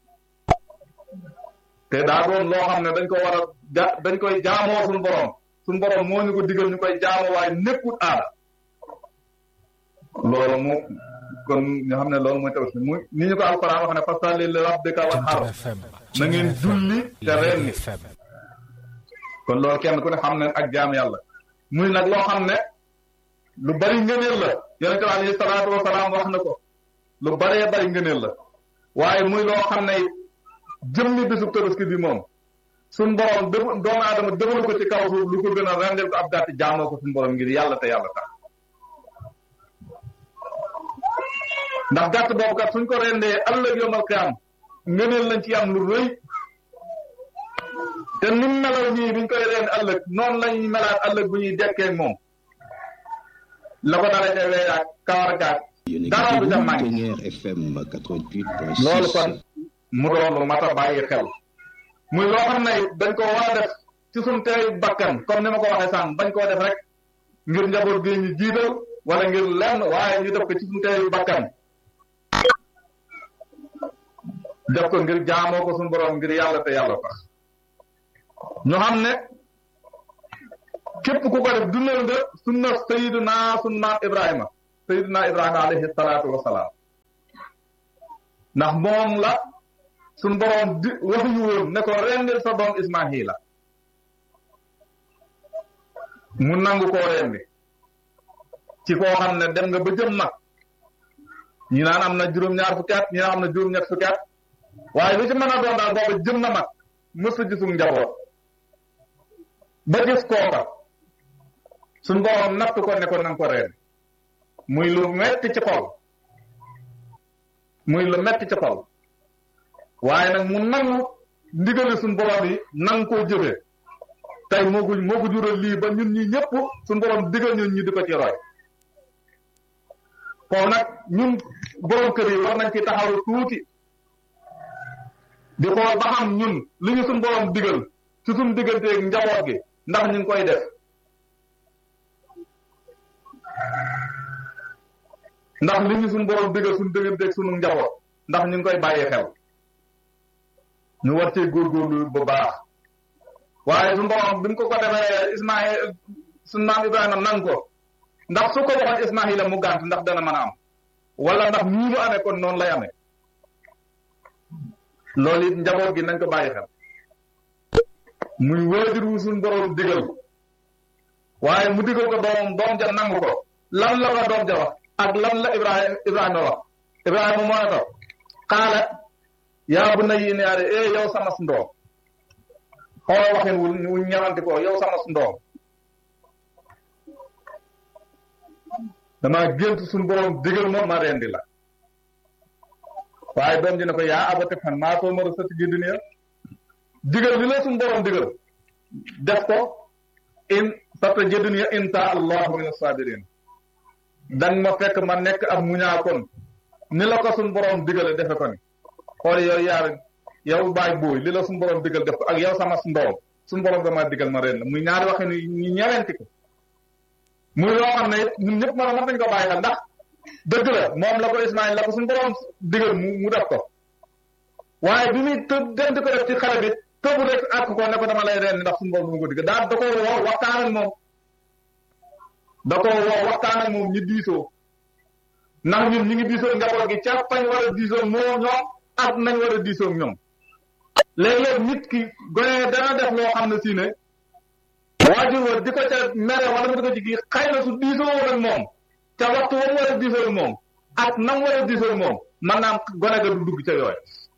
te daa doon loo xam ne dañ ko war a ja dañ koy jaamoo suñu borom suñu borom moo ñu ko digal ñu koy jaamoo waaye nekkut aada loolu mu kon ñu xam ne loolu mooy tabaski muy ni ñu ko alquran wax ne fasalli li rabbika wanhar na ngeen julli te rendi kon loolu kenn ku ne xam ne ak jaam yàlla muy nag loo xam ne lu bari ngëneel la yonente bi alayhi salaatu wasalaam wax na ko lu baree bari ngëneel la waaye muy loo xam ne jëmmi bisub tabaski bi moom suñ borom def doomu aadama defalu ko ci kaw suuf lu ko gën a rendel ko ab gàtt jaamoo ko suñ borom ngir yàlla te yàlla tax ndax gàtt boobu kat suñ ko rendee ëllëg yomal qiyaam ngëneel lañ ci am lu rëy te nim melal ñii biñ koy rend ëllëg noonu lañ melaat ëllëg bu ñuy dekkee moom la ko dara ca weeyaak kawar gaak dara du ca manqué loolu kon mu doon lu mat a bàyyi xel muy loo xam ne dañ ko war a def ci suñ teeyu bakkan comme ni ma ko waxee sànq bañ koo def rek ngir njaboot gi ñu jiital wala ngir lenn waaye ñu def ko ci suñ teeyu bakkan def ko ngir jaamoo ko suñu borom ngir yàlla te yàlla tax ñu xam ne képp ku ko def dundal nga sunna sayiduna sun maam ibrahima sayiduna ibrahima alayhi salaatu wasalaam ndax moom la suñ borom di waxuñu woon ne ko rendil sa doom ismaahila mu nangu koo rendi ci koo xam ne dem nga ba jëm nag ñi naan am na juróom-ñaar fukki at ñi naan am na juróom-ñett fukki at waaye lu ci mën a doon daal booba jëm na mag mës a gisum njaboot ba gis kooka suñ borom natt ko ne ko nanga ko reen muy lu metti ci xol muy lu metti ci xol waaye nag mu nangu ndigali suñ borom yi nang koo jëfee tey moo ko moo ko jural lii ba ñun ñi ñëpp suñ borom digal ñun ñi di ko ci roy foofu nag ñun borom kër yi war nañ ci taxaw tuuti di xool ba xam ñun li ñu suñ borom digal ci suñ digganteeg njaboot gi ndax ñu ngi koy def ndax li ñu suñ borom digal suñ digganteeg suñu njaboot ndax ñu ngi koy bàyyi xel ñu war cee góorgóorlu bu baax waaye suñ borom bi mu ko ko defee Ismaïl suñ maam Ibrahima nang ko ndax su ko waxoon Ismaïla mu gànt ndax dana mën a am wala ndax nii mu amee kon noonu lay amee loolu it njaboot gi nañ ko bàyyi xel muy waajur wu suñ borom digal waaye mu digal ko doom doom ja nangu ko lan la ko doom ja wax ak lan la Ibrahima Ibrahima wax Ibrahima moo ne ko xaala yaa bu na yi neyaare eh yow sama ndoom xool waxin wu wu ñawanti ko yow sama ndoom damaa gént suñu borom digal ma ma rendi la waaye doom ji ne ko yaa abati fan maa soo mara sati ji duniya digal li la suñu borom digal def ko in sata ji duniya insha allahu min sabirin dang ma fekk ma nekk ab muñaa kon ni la ko suñu borom digale defe ko ni xool yow yaar yow baay booy li la suñu borom digal def ko ak yow sama ndoom suñu borom dama digal ma ren la muy ñaari waxe ni ñu ñewenti ko muy loo xam ne ñun ñëpp mën a mën nañ ko bàyyi xel ndax dëgg la moom la ko Ismaïl la ko suñu borom digal mu mu def ko waaye bi muy të dem di ko def ci xale bi tëbu rek àkk ko ne ko dama lay reen ndax suñu borom mu ko digal daal da ko woo waxtaan ak moom da ko woo waxtaan ak moom ñu diisoo ndax ñun ñu ngi diisoo njaboot gi ca fañ war a diisoo moo ñoom ak nañ war a diisoo ñoom léeg-léeg nit ki gone dana def loo xam ne si ne waajur wa di ko ca mere wala mu di ko ci kii xëy na su diisoo woon ak moom ca waxtu wa mu war a diisoo ak moom ak nam war a diisoo ak moom man naam gone ga du dugg ca yooyu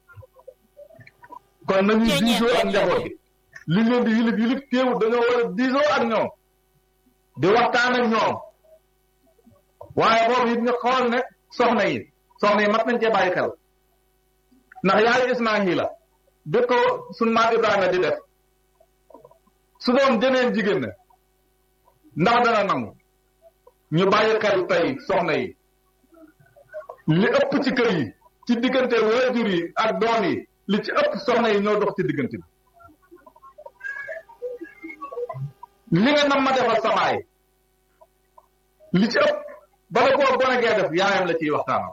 kon nañuy diisoo ak njaboot gi li leen di yilif yilif téewut dañoo war a diisoo ak ñoom di waxtaan ak ñoom waaye boobu it ñu xool ne soxna yi soxna yi mat nañ cee bàyyi xel ndax yaayu Ismaahila bi ko sunu maam Ibrahima di def su doon jëneen jigéen ne ndax dana nangu ñu bàyyi xel tey soxna yi li ëpp ci kër yi ci diggante waajur yi ak doom yi li ci ëpp soxna yi ñoo dox ci diggante bi li nga nam ma defal sa baay li ci ëpp bala koo gone gee def yaayam la ciy waxtaanal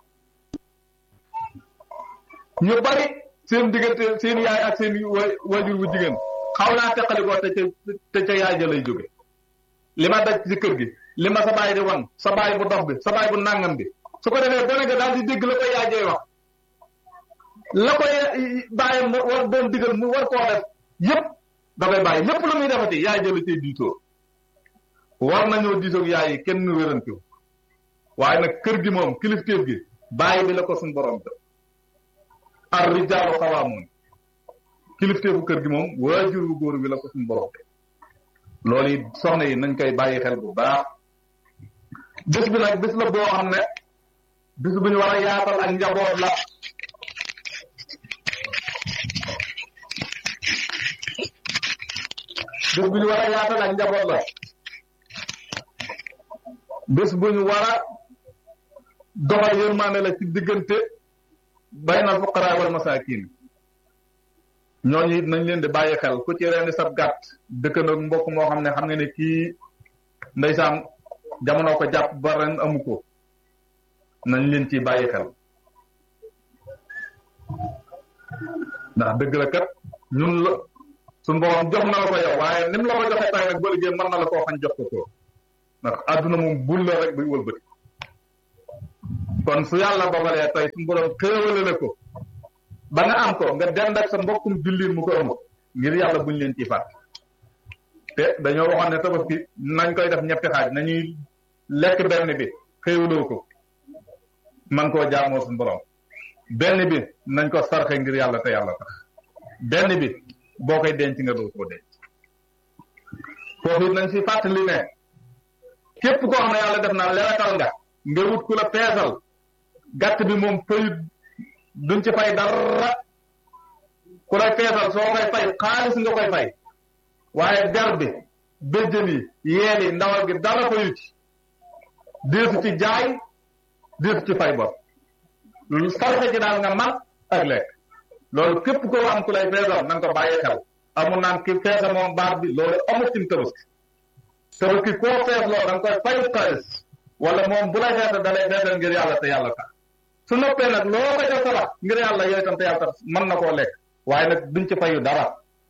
ñu bari seen diggante seen yaay ak seen waajur bu jigéen xaw naa teqalikoo te ca te ca yaay ja lay jóge li ma daj ci kër gi li ma sa baay di wan sa baay bu dox bi sa baay bu nàngam bi su ko defee gone ga daal di dégg la ko yaay jay wax la koy bàyyam war doon digal mu war koo def yépp da koy bàyyi lépp lu muy defati yaay jëla cay diisoo war nañoo diisoog yaay yi kenn wérantiw waaye nag kër gi moom kilifteef gi bàyyi bi la ko suñ borom te ar rijaalu xawaamun kilifteefu kër gi moom waajur bu góor bi la ko suñ borom te loolu it soxna yi nañ koy bàyyi xel bu baax bés bi nag bés la boo xam ne bés bu ñu war a yaatal ak njaboot la bés bu ñu war a yaatal ak njaboot la bés bu ñu war a doxal yërmande la ci diggante bayna fuqaraa wal masaakin ñooñu it nañ leen di bàyyi xel ku ci rendi sab gàtt dëkkandoo mbokk moo xam ne xam nga ne kii ndeysaan jamono ko jàpp ba ren amu ko nañ leen ci bàyyi xel ndax dëgg la kat ñun la suñu borom jox na la ko yow waaye ni mu la ko joxee tay nag boo liggéey mën na la koo xañ jox ko ko ndax àdduna moom bul la rek buy wëlbati kon su yàlla dogalee tey suñu borom xéewale la ko ba nga am ko nga dend ak sa mbokkum jullit mu ko am ngir yàlla buñ leen ci fàtt te dañoo waxoon ne tabaski nañ koy def ñetti xaaj nañuy lekk benn bi xéewaloo ko man koo jaamoo suñu borom benn bi nañ ko sarxe ngir yàlla te yàlla tax benn bi boo koy denc nga doo koo denc foofu it nañ si fàttali ne képp koo xam ne yàlla def na lewetal nga nga wut ku la peesal gàtt bi moom fayut duñ ci fay dara ku lay peesal soo koy fay xaalis nga koy fay waaye der bi béjjën yi yeel yi ndawal gi dara fayut ci deesu ci jaay deesu ci fay bor lu sarxe ji daal nga man ak lekk loolu képp koo am ku lay peesal na nga ko bàyyi xel amul naan ki peesa moom baat bi loolu amul ci tabaski tabaski koo fees loolu da nga koy fayu xaalis wala moom bu lay feesal da lay feesal ngir yàlla te yàlla tax su noppee nag loo ko ca sarax ngir yàlla yooyu tam te yàlla tax mën na koo lekk waaye nag duñ ci fayu dara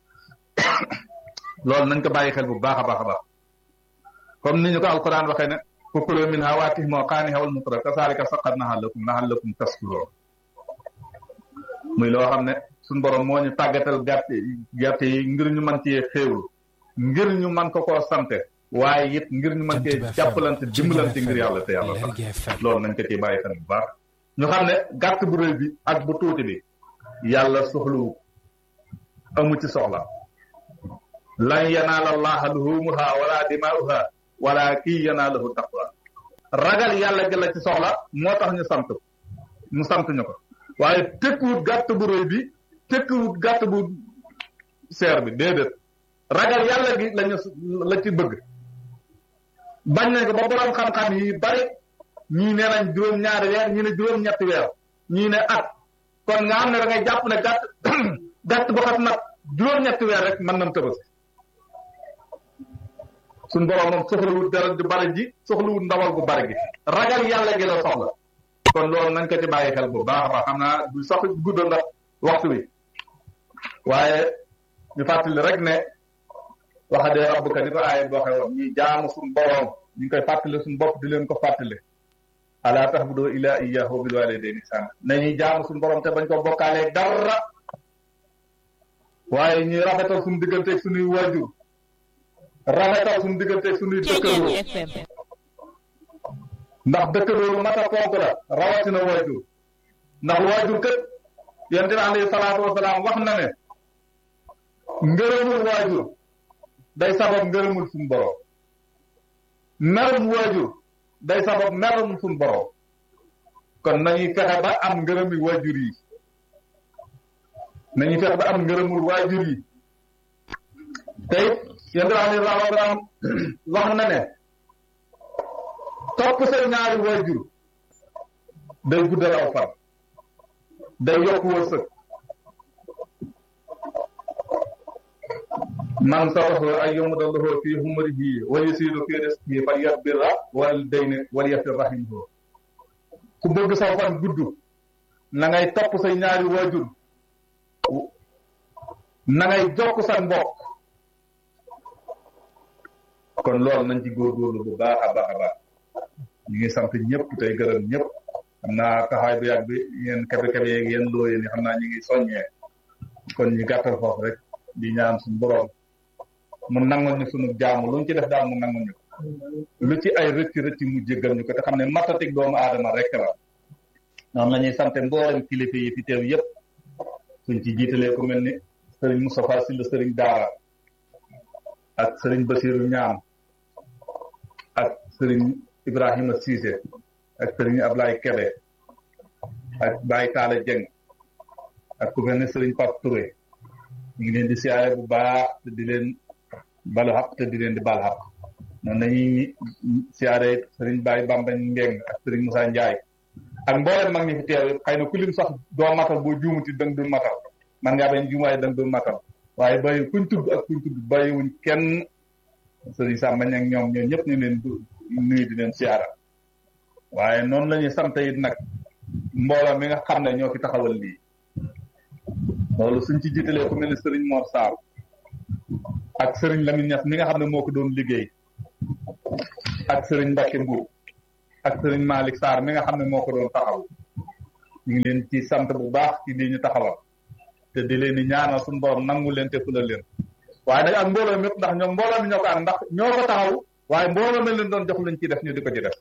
loolu nañ ko bàyyi xel bu baax a baax a baax comme ni ñu ko alquran waxee ne fakulu minha wa at'imu qaani'a wal mutra kasaalika saqqarnaha lakum la'allakum tashkurun muy loo xam ne suñ borom moo ñu tàggatal gàtt gàtt yi ngir ñu mën cee xéewlu ngir ñu mën ko koo sante waaye it ngir ñu mën cee jàppalante dimbalante ngir yàlla te yàlla tax loolu nañ ko ci bàyyi xel bu baax ñu xam ne gàtt bu rëy bi ak bu tuuti bi yàlla soxlawu amu ci soxla lan yanaala allaha luhumuha wala dimaa'uha walaakin yanaaluhu taqwa ragal yàlla gi la ci soxla moo tax ñu sant mu sant ñu ko waaye tekkiwut gàtt bu rëy bi tekkiwut gàtt bu seer bi déedéet ragal yàlla gi lañu la ci bëgg bañ nañ ko ba borom xam-xam yi bari ñii nee nañ juróom-ñaari weer ñii ne juróom-ñetti weer ñii ne at kon nga xam ne da ngay jàpp ne gàtt gàtt bu xas nag juróom-ñetti weer rek mën nañ tabaski suñ borom moom soxlawul dara ju bari ji soxlawul ndawal gu bari gi ragal yàlla gi la soxla kon loolu nañ ko ci bàyyi xel bu baax a baax xam naa du sax guddal ndax waxtu bi waaye ñu fàttali rek ne waxadee rabbuka ni ko aaya bi waxee woon ñuy jaamu suñ borom ñu ngi koy fàttali suñ bopp di leen ko fàttali ala ta'budu illa iyyahu bil walidayni ihsana nañuy jaamu suñ borom te bañ ko bokkaalee dara waaye ñuy rafetal suñu digganteeg suñuy waajur rafetal suñu digganteeg suñuy dëkkandoo ndax dëkkandoo lu mat a fonk la rawatina waajur ndax waajur kët yonent bi alayhi salaatu wasalaam wax na ne ngërëmul waajur day sabab ngërëmul suñu borom merum waajur day sabab merum suñu borom kon nañuy fexe ba am ngërëmi waajur yi nañuy fexe ba am ngërëmul waajur yi te it yonent bi alayhi salaatu wasalaam wax na ne topp sa ñaari waajur day guddal aw fan day yokk wërsëg man sabahu ay yomudallahu fi humrihi wa yusiru fi rizqihi fal yasbirra wal dayni wal yasir rahimahu ku bëgg saw fan gudd na ngay topp say ñaari waajur na ngay jokk sa mbokk kon loolu nañ ci góorgóorlu bu baax a baax a baax ñu ngi sant ñëpp tey gërëm ñëpp xam naa taxawaay bu yàgg bi yéen kabe kabe yeeg yéen loo yéen xam naa ñu ngi soññee kon ñu gàttal foofu rek di ñaan suñu borom mu nangul ñu suñu jaamu lu ñu ci def daal mu nangul ñu lu ci ay rëcc rëcc mu jéggal ñu ko te xam ne matatik doomu aadama rek la noonu la ñuy sant mboolem kilifa yi fi teew yëpp suñ ci jiitalee ku mel ni sëriñ Moustapha Sylla sëriñ Daara ak sëriñ Basiru Ñaam ak sëriñ Ibrahima Cissé ak sëriñ Ablaye Kebe ak Baye Talla Dieng ak ku mel ne sëriñ Pape Touré ñu ngi leen di siyaare bu baax te di leen balu xaq te di leen di bal xaq noonu dañuy siyaare sëriñ Baye Bamba Ngeng ak sëriñ Moussa Ndiaye ak mboolem mag ñi fi teew xëy na ku lim sax doo matal boo juumuti dang du matal man ngaa bañ juum waaye dang du matal waaye bàyyi kuñ tudd ak kuñ tudd bàyyiwuñ kenn sëriñ Samba ña ñoom ñoom ñëpp ñu leen nuyu di leen siyaara waaye noonu la ñuy sant it nag mbooloo mi nga xam ne ñoo fi taxawal lii loolu suñ ci jiitalee ku mel ni Serigne Mor Sarr ak Serigne Lamine Niass mi nga xam ne moo ko doon liggéey ak Serigne Mbacke Mbour ak Serigne Malick Sarr mi nga xam ne moo ko doon taxaw ñu ngi leen ci sant bu baax ci lii ñu taxawal te di leen di ñaanal suñu borom nangu leen te fulal leen waaye nag ak mbooloo mépp ndax ñoom mbooloo mi ñoo ko am ndax ñoo ko taxaw waaye mbooloo mi leen doon jox lañ ci def ñu di ko ci def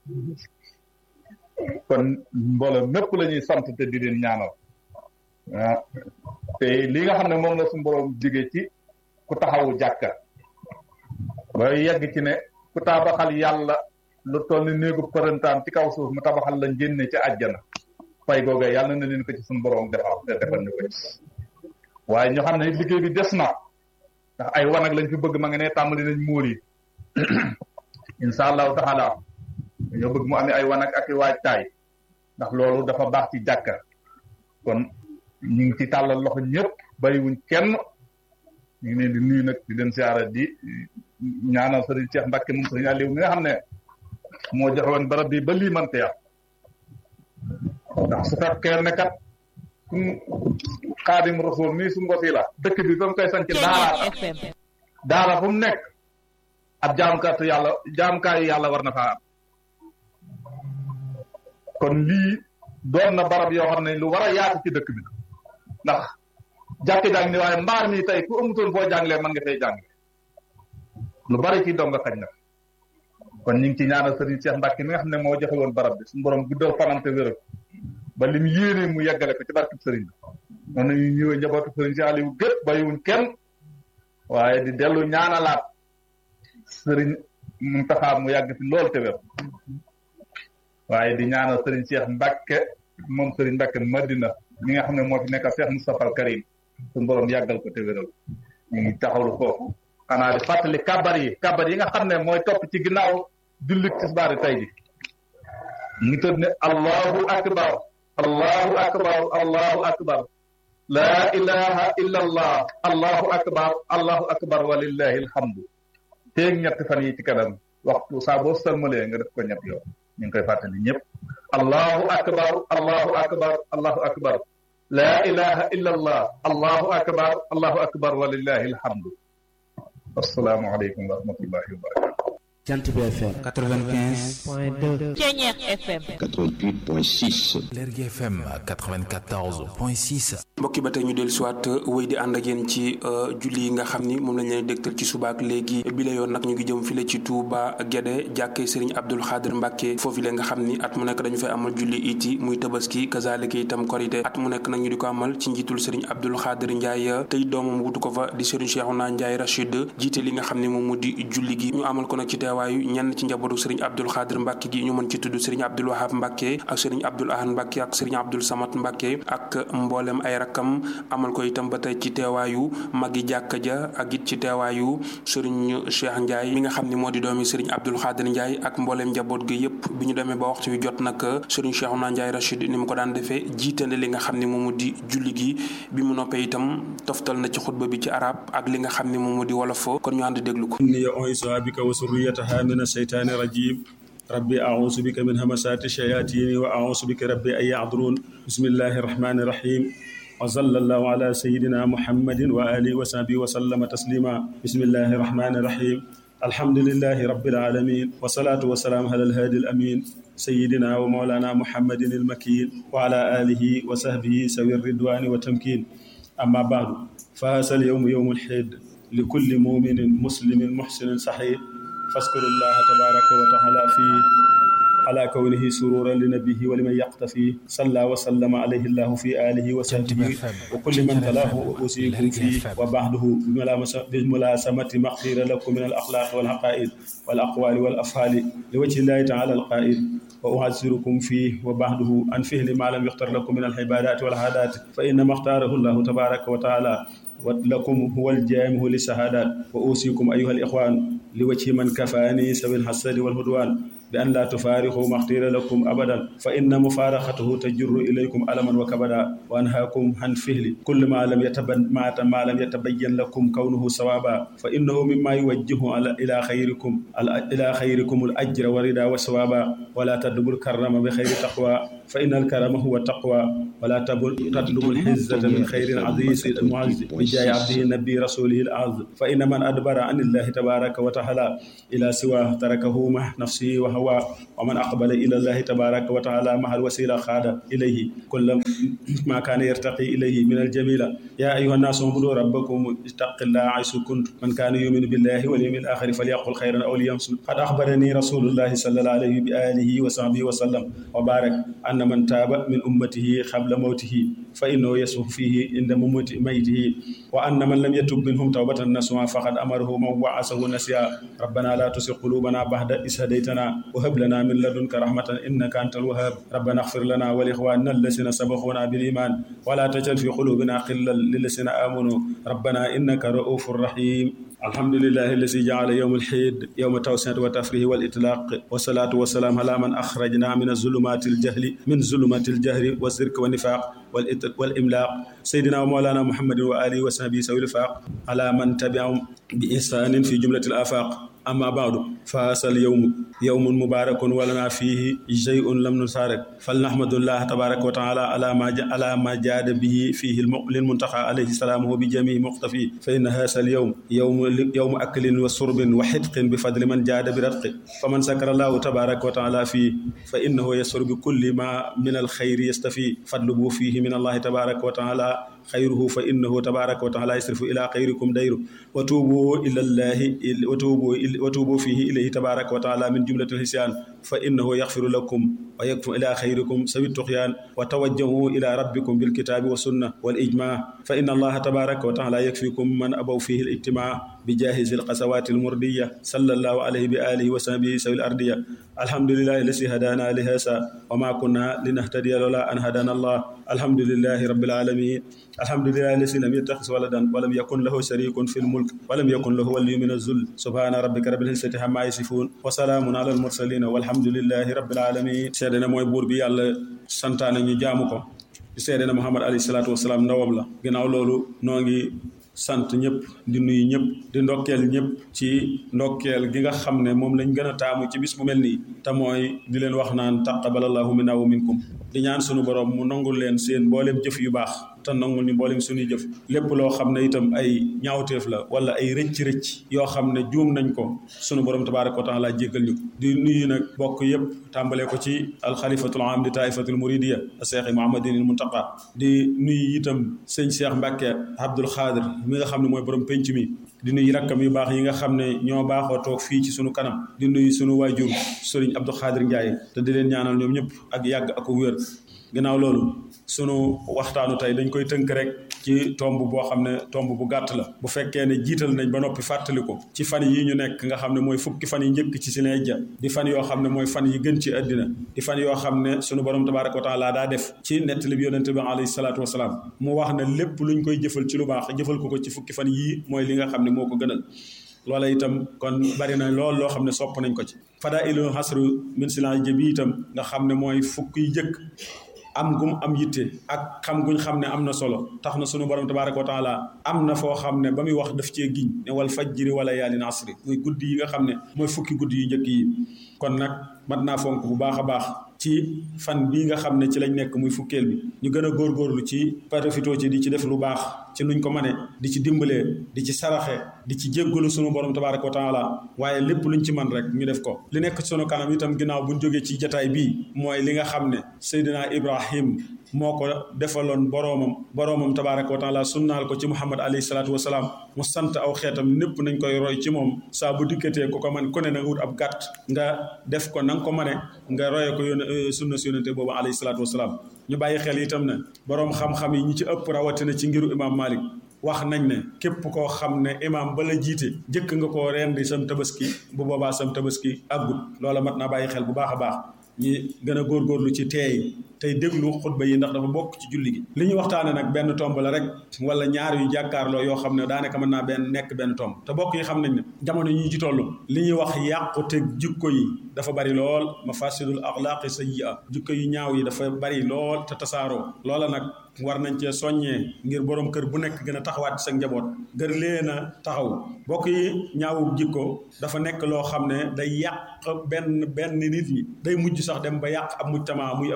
kon mbooloo mépp la ñuy sant te di leen ñaanal ah te li nga xam ne moom la suñu borom jigee ci ku taxawu jàkka ba yegg ci ne ku tabaxal yàlla lu toll ni néegu përëntaan ci kaw suuf mu tabaxal la njënne ci àjjana fay googee yàlla na leen ko ci suñu borom defal te defal ñu ko ci waaye ñu xam ne liggéey bi des na ndax ay wanag lañ fi bëgg ma nga ne tàmbali nañ muur yi incha allahu taala ñoo bëgg mu amee ay wanag ak i waajtaay ndax loolu dafa baax ci jàkka kon ñu ngi ci tàllal loxo ñëpp bàyyiwuñ kenn ñu ngi leen di nuyu nag di leen siyaara di ñaanal sëriñ Cheikh Mbacke moom sëriñ Aliou mi nga xam ne moo joxe woon barab bi ba lii mante yàq ndax su fekkee ne kat suñ xaadim rasul mii suñ ko la dëkk bi ba mu koy sanc daara daara fu mu nekk ab jaamkatu yàlla jaamkaayu yàlla war na faa am kon lii doon na barab yoo xam ne lu war a yaatu ci dëkk bi ndax jàkk jàng ni waaye mbaar mi tey ku amutoon foo jànglee mën nga fay jànglee lu bari ci donga xañ na kon ñu ngi ci ñaanal sëriñ Cheikh Mbacke mi nga xam ne moo joxe woon barab bi suñu borom guddal fanante wéral ba lim yéene mu yeggale ko ci barkib sëriñ bi noonu ñu ñëwee njabootu sëriñ si Aliou gépp bàyyiwuñ kenn waaye di dellu ñaanalaat sëriñ Muntaxa mu yàgg fi lool te wér waaye di ñaanal sëriñ Cheikh Mbacke moom sëriñ Mbacke Madina mi nga xam ne moo fi nekk Cheikh Moustapha Al Karim suñu borom yàggal ko te wéral ñu ngi taxawlu foofu xanaa di fàttali kabar yi kabar yi nga xam ne mooy topp ci ginnaaw jullit tisbaari tey ji ñu ngi tëdd ne allahu akbar allahu akbar allahu akbar laa ilaha illa allah allahu akbar allahu akbar walillahi alhamdu teeg ñetti fan yi ci kanam waxtu saa boo sëlmalee nga def ko ñett yoon ñu ngi koy fàttali ñëpp allahu akbar allahu akbar allahu akbar laa ilaha illa allah allahu akbar allahu akbar walillahi alhamdu assalaamu aleykum wa rahmatullahi wa barakatu Jant bi FM 95 point 2 Ceñeex FM 88 point 6 Lergui FM 94 point 6 mbokki ba tey ñu dellu siwaat wéy di ànd ak yéen ci julli yi nga xam ni moom lañ leen dégtal ci subaak léegi bi la yoon nag ñu ngi jëm file ci Touba Guédé jàkkee Serigne Abdoul Khadir Mbacke foofu la nga xam ni at mu nekk dañu fay amal julli iti muy tabaski kazalika itam korité at mu nekk nag ñu di ko amal ci njiitul Serigne Abdoul Khadir Ndiaye tey doomam wutu ko fa di Serigne Cheikhouna Ndiaye Rachid jiite li nga xam ni moom mu di julli gi ñu amal ko nag ci teewaayu ñenn ci njabootu Serigne Abdoul Khadir Mbacke gi ñu mën ci tudd Serigne Abdoul Wahab Mbacke ak Serigne Abdoul Ahad Mbacke ak Serigne Abdoul Samad Mbacke ak mboolem ay rakkam amal ko itam ba tey ci teewaayu magi jàkka ja ak it ci teewaayu Serigne Cheikh Ndiaye mi nga xam ni moo di doomi Serigne Abdoul Khadir Ndiaye ak mbooleem njaboot gi yëpp bi ñu demee ba waxtu wi jot nag Serigne Cheikhouna Ndiaye Rachid ni mu ko daan defee jiitande li nga xam ni moom mu di julli gi bi mu noppee itam toftal na ci xutba bi ci arab ak li nga xam ni moom mu di wolof kon ñu ànd déglu ko إني أعيذها بك وسريتها من الشيطان الرجيم ربي أعوذ بك من همسات الشياطين وأعوذ بك ربي أن يحضرون بسم الله الرحمن الرحيم وصلى الله على سيدنا محمد وآله وصحبه وسلم تسليما بسم الله الرحمن الرحيم الحمد لله رب العالمين والصلاة والسلام على الهادي الأمين سيدنا ومولانا محمد المكين وعلى آله وصحبه سوي الرضوان والتمكين أما بعد فهذا اليوم يوم الحيد لكل مؤمن مسلم محسن صحيح فاذكروا الله تبارك وتعالى فيه على كونه سرورا لنبيه ولمن يقتفي صلى وسلم عليه الله في آله وصحبه وكل من تلاه وأوصيكم فيه وبعده بملاسمة مغفرة لكم من الأخلاق والعقائد والأقوال والأفعال لوجه الله تعالى القائل وأعذركم فيه وبعده عن فعل ما لم يختر لكم من العبادات والعادات فإنما اختاره الله تبارك وتعالى ولكم هو الجامع للشهادات وأوصيكم أيها الإخوان لوجه من كفاني سوي الحسد والهدوان بأن لا تفارقوا ما اختير لكم أبدا فإن مفارقته تجر إليكم ألما وكبدا وأنهاكم عن فعل كل ما لم يتبين ما, ما لم يتبين لكم كونه صوابا فإنه مما يوجه على إلى خيركم إلى خيركم الأجر والرضا والثوابا ولا تدبر الكرم بخير تقوى fa inna alkarama huwa taqwa wala tatlubu alxizzata min xayrin aziz almuazz bi jaay abdihi nabi rasulihi alaz fa inna man adbara an illahi tabaraka wa taala ila siwa tarakahu ma nafsihi wa hawa wa man aqbala ila allahi tabaraka wa taala maha alwasila xaada ilayhi kulla ma kaana yartaqi ilayhi min aljamila ya ayuha nnasu ubudu rabbakum ittaqillah aysu kuntum man kaana yuminu billahi wal yawmil axiri falyaqul xayran aw liyamsut qad axbarani rasulullahi sallallahu alayhi bi alihi wa sahbihi wa sallam wa barak anna man taaba min ummatihi qabla mawtihi fa innahu yasluhu fihi inda mamati maytihi wa anna man lam yatub minhum tawbatan nasuha faqad amarahu man wa'asahu nasiya rabbana la tusi qulubana ba'da is hadaytana wa hab lana min ladunka rahmatan innaka antal wahhab rabbana ighfir lana wa li ikhwanina alladhina sabaquna bil iman wa la tajal fi qulubina ghillan lil ladzina amanu rabbana innaka ra'ufur rahim الحمد لله الذي جعل يوم الحيد يوم التوسعة والتفريح والإطلاق والصلاة والسلام على من أخرجنا من الظلمات الجهل من ظلمات الجهل والزرك والنفاق والإملاق سيدنا ومولانا محمد وآله وصحبه سوي الفاق على من تبعهم بإحسان في جملة الآفاق أما بعد فهذا اليوم يوم مبارك ولنا فيه شيء لم نشارك فلنحمد الله تبارك وتعالى على ما على ما جاد به فيه للمنتقى عليه السلام بجميع مقتفي فإن هذا اليوم يوم يوم أكل وشرب وحدق بفضل من جاد برتق فمن سكر الله تبارك وتعالى فيه فإنه يسر بكل ما من الخير يستفي فاطلبوا فيه من الله تبارك وتعالى خيره فإنه تبارك وتعالى يصرف إلى خيركم ديره وتوبوا إلى الله وتوبوا وتوبوا فيه إليه تبارك وتعالى من جملة الحسيان فإنه يغفر لكم ويكفر إلى خيركم سوي الطغيان وتوجهوا إلى ربكم بالكتاب والسنة والإجماع فإن الله تبارك وتعالى يكفيكم من أبوا فيه الاجتماع بجاهز القسوات المردية صلى الله عليه بآله وصحبه سوي الأرضية الحمد لله الذي هدانا لهذا وما كنا لنهتدي لولا أن هدانا الله الحمد لله رب العالمين الحمد لله الذي لم يتخذ ولدا ولم يكن له شريك في الملك ولم يكن له ولي من الذل سبحان ربك رب العزة عما يصفون وسلام على المرسلين والحمد لله رب العالمين سيدنا mooy buur bi yàlla santaane ñu jaamu ko seede na Muhammad alayhi salaatu wasalaam ndawam la ginnaaw loolu noo ngi sant ñëpp di nuyu ñëpp di ndokkeel ñëpp ci ndokkeel gi nga xam ne moom lañ gën a taamu ci bis bu mel nii te mooy di leen wax naan taqabbalallahu minna wa minkum di ñaan sunu borom mu nangul leen seen mbooleem jëf yu baax te nangul ñu mbooleem suñuy jëf lépp loo xam ne itam ay ñaawteef la wala ay rëcc-rëcc yoo xam ne juum nañ ko sunu borom tabaaraka wa taala jéggal ñu ko di nuyu nag bokk yëpp tàmbalee ko ci alxalifatul am di taifatul muridiya cheikh muhammadin il muntaqa di nuyu itam sëñ cheikh mbàkke abdul xaadir mi nga xam ne mooy borom penc mi di nuyu rakkam yu baax yi nga xam ne ñoo baaxoo toog fii ci sunu kanam di nuyu sunu waajur sëriñ abdul xaadir njaay te di leen ñaanal ñoom ñëpp ak yàgg ak wér ginnaaw loolu sunu waxtaanu tey dañ koy tënk rek ci tomb boo xam ne tomb bu gàtt la bu fekkee ne jiital nañ ba noppi fàttali ko ci fan yi ñu nekk nga xam ne mooy fukki fan yi njëkk ci Silhijja di fan yoo xam ne mooy fan yi gën ci àddina di fan yoo xam ne sunu borom tabaaraka wa taala daa def ci nettali bi yonente bi alayhi salaatu wasalaam mu wax ne lépp luñ koy jëfal ci lu baax jëfal ko ko ci fukki fan yii mooy li nga xam ne moo ko gënal loola itam kon bari na lool loo xam ne sopp nañ ko ci fadaa ilu hasru min Silhijja bi itam nga xam ne mooy fukk yi jëkk am gum am yitte ak xam guñ xam ne am na solo tax na sunu borom tabaaraka wa taala am na foo xam ne ba muy wax daf cee giñ ne wal fajjiri wala yaalin asri muy guddi yi nga xam ne mooy fukki guddi yu njëkk yi kon nag mat naa fonk bu baax a baax ci fan bii nga xam ne ci lañ nekk muy fukkeel bi ñu gën a góorgóorlu ci profitoo ci di ci def lu baax ci nuñ ko mane di ci dimbalee di ci saraxe di ci jéggalu sunu borom tabaaraka wa taala waaye lépp luñ ci man rek ñu def ko li nekk sunu kanam itam ginnaaw buñ jógee ci jataay bii mooy li nga xam ne Seydina Ibrahim moo ko defaloon boroomam boroomam tabaaraka wa taala sunnaal ko ci Muhammad alayhi salaatu wa salaam mu sant aw xeetam népp nañ koy roy ci moom saa bu dikkatee ku ko man ku ne na nga wut ab gàtt nga def ko na nga ko mane nga roye ko yónne sunna si yónnente boobu alayhi salaatu wa salaam ñu bàyyi xel itam ne boroom xam-xam yi ñi ci ëpp rawatina ci ngiru imaam Malik wax nañ ne képp koo xam ne imaam ba la jiite jëkk nga koo rendi sam tabaski bu boobaa sam tabaski àggut loola mat naa bàyyi xel bu baax a baax ñi gën a góorgóorlu ci teey tey déglu xutba yi ndax dafa bokk ci julli gi li ñu waxtaane nag benn tomb la rek wala ñaar yu jàkkaarloo yoo xam ne daanaka mën naa benn nekk benn tomb te bokk yi xam nañ ne jamono yi ñu ci toll li ñuy wax yàqute jikko yi dafa bari lool mafasidul axlaaqi sayyi'a jikko yu ñaaw yi dafa bari lool te tasaaroo loola nag war nañ cee soññee ngir borom kër bu nekk gën a taxawaat sa njaboot gër leen a taxaw bokk yi ñaawu jikko dafa nekk loo xam ne day yàq benn benn nit ñi day mujj sax dem ba yàq ab mujtama muy ab société yëpp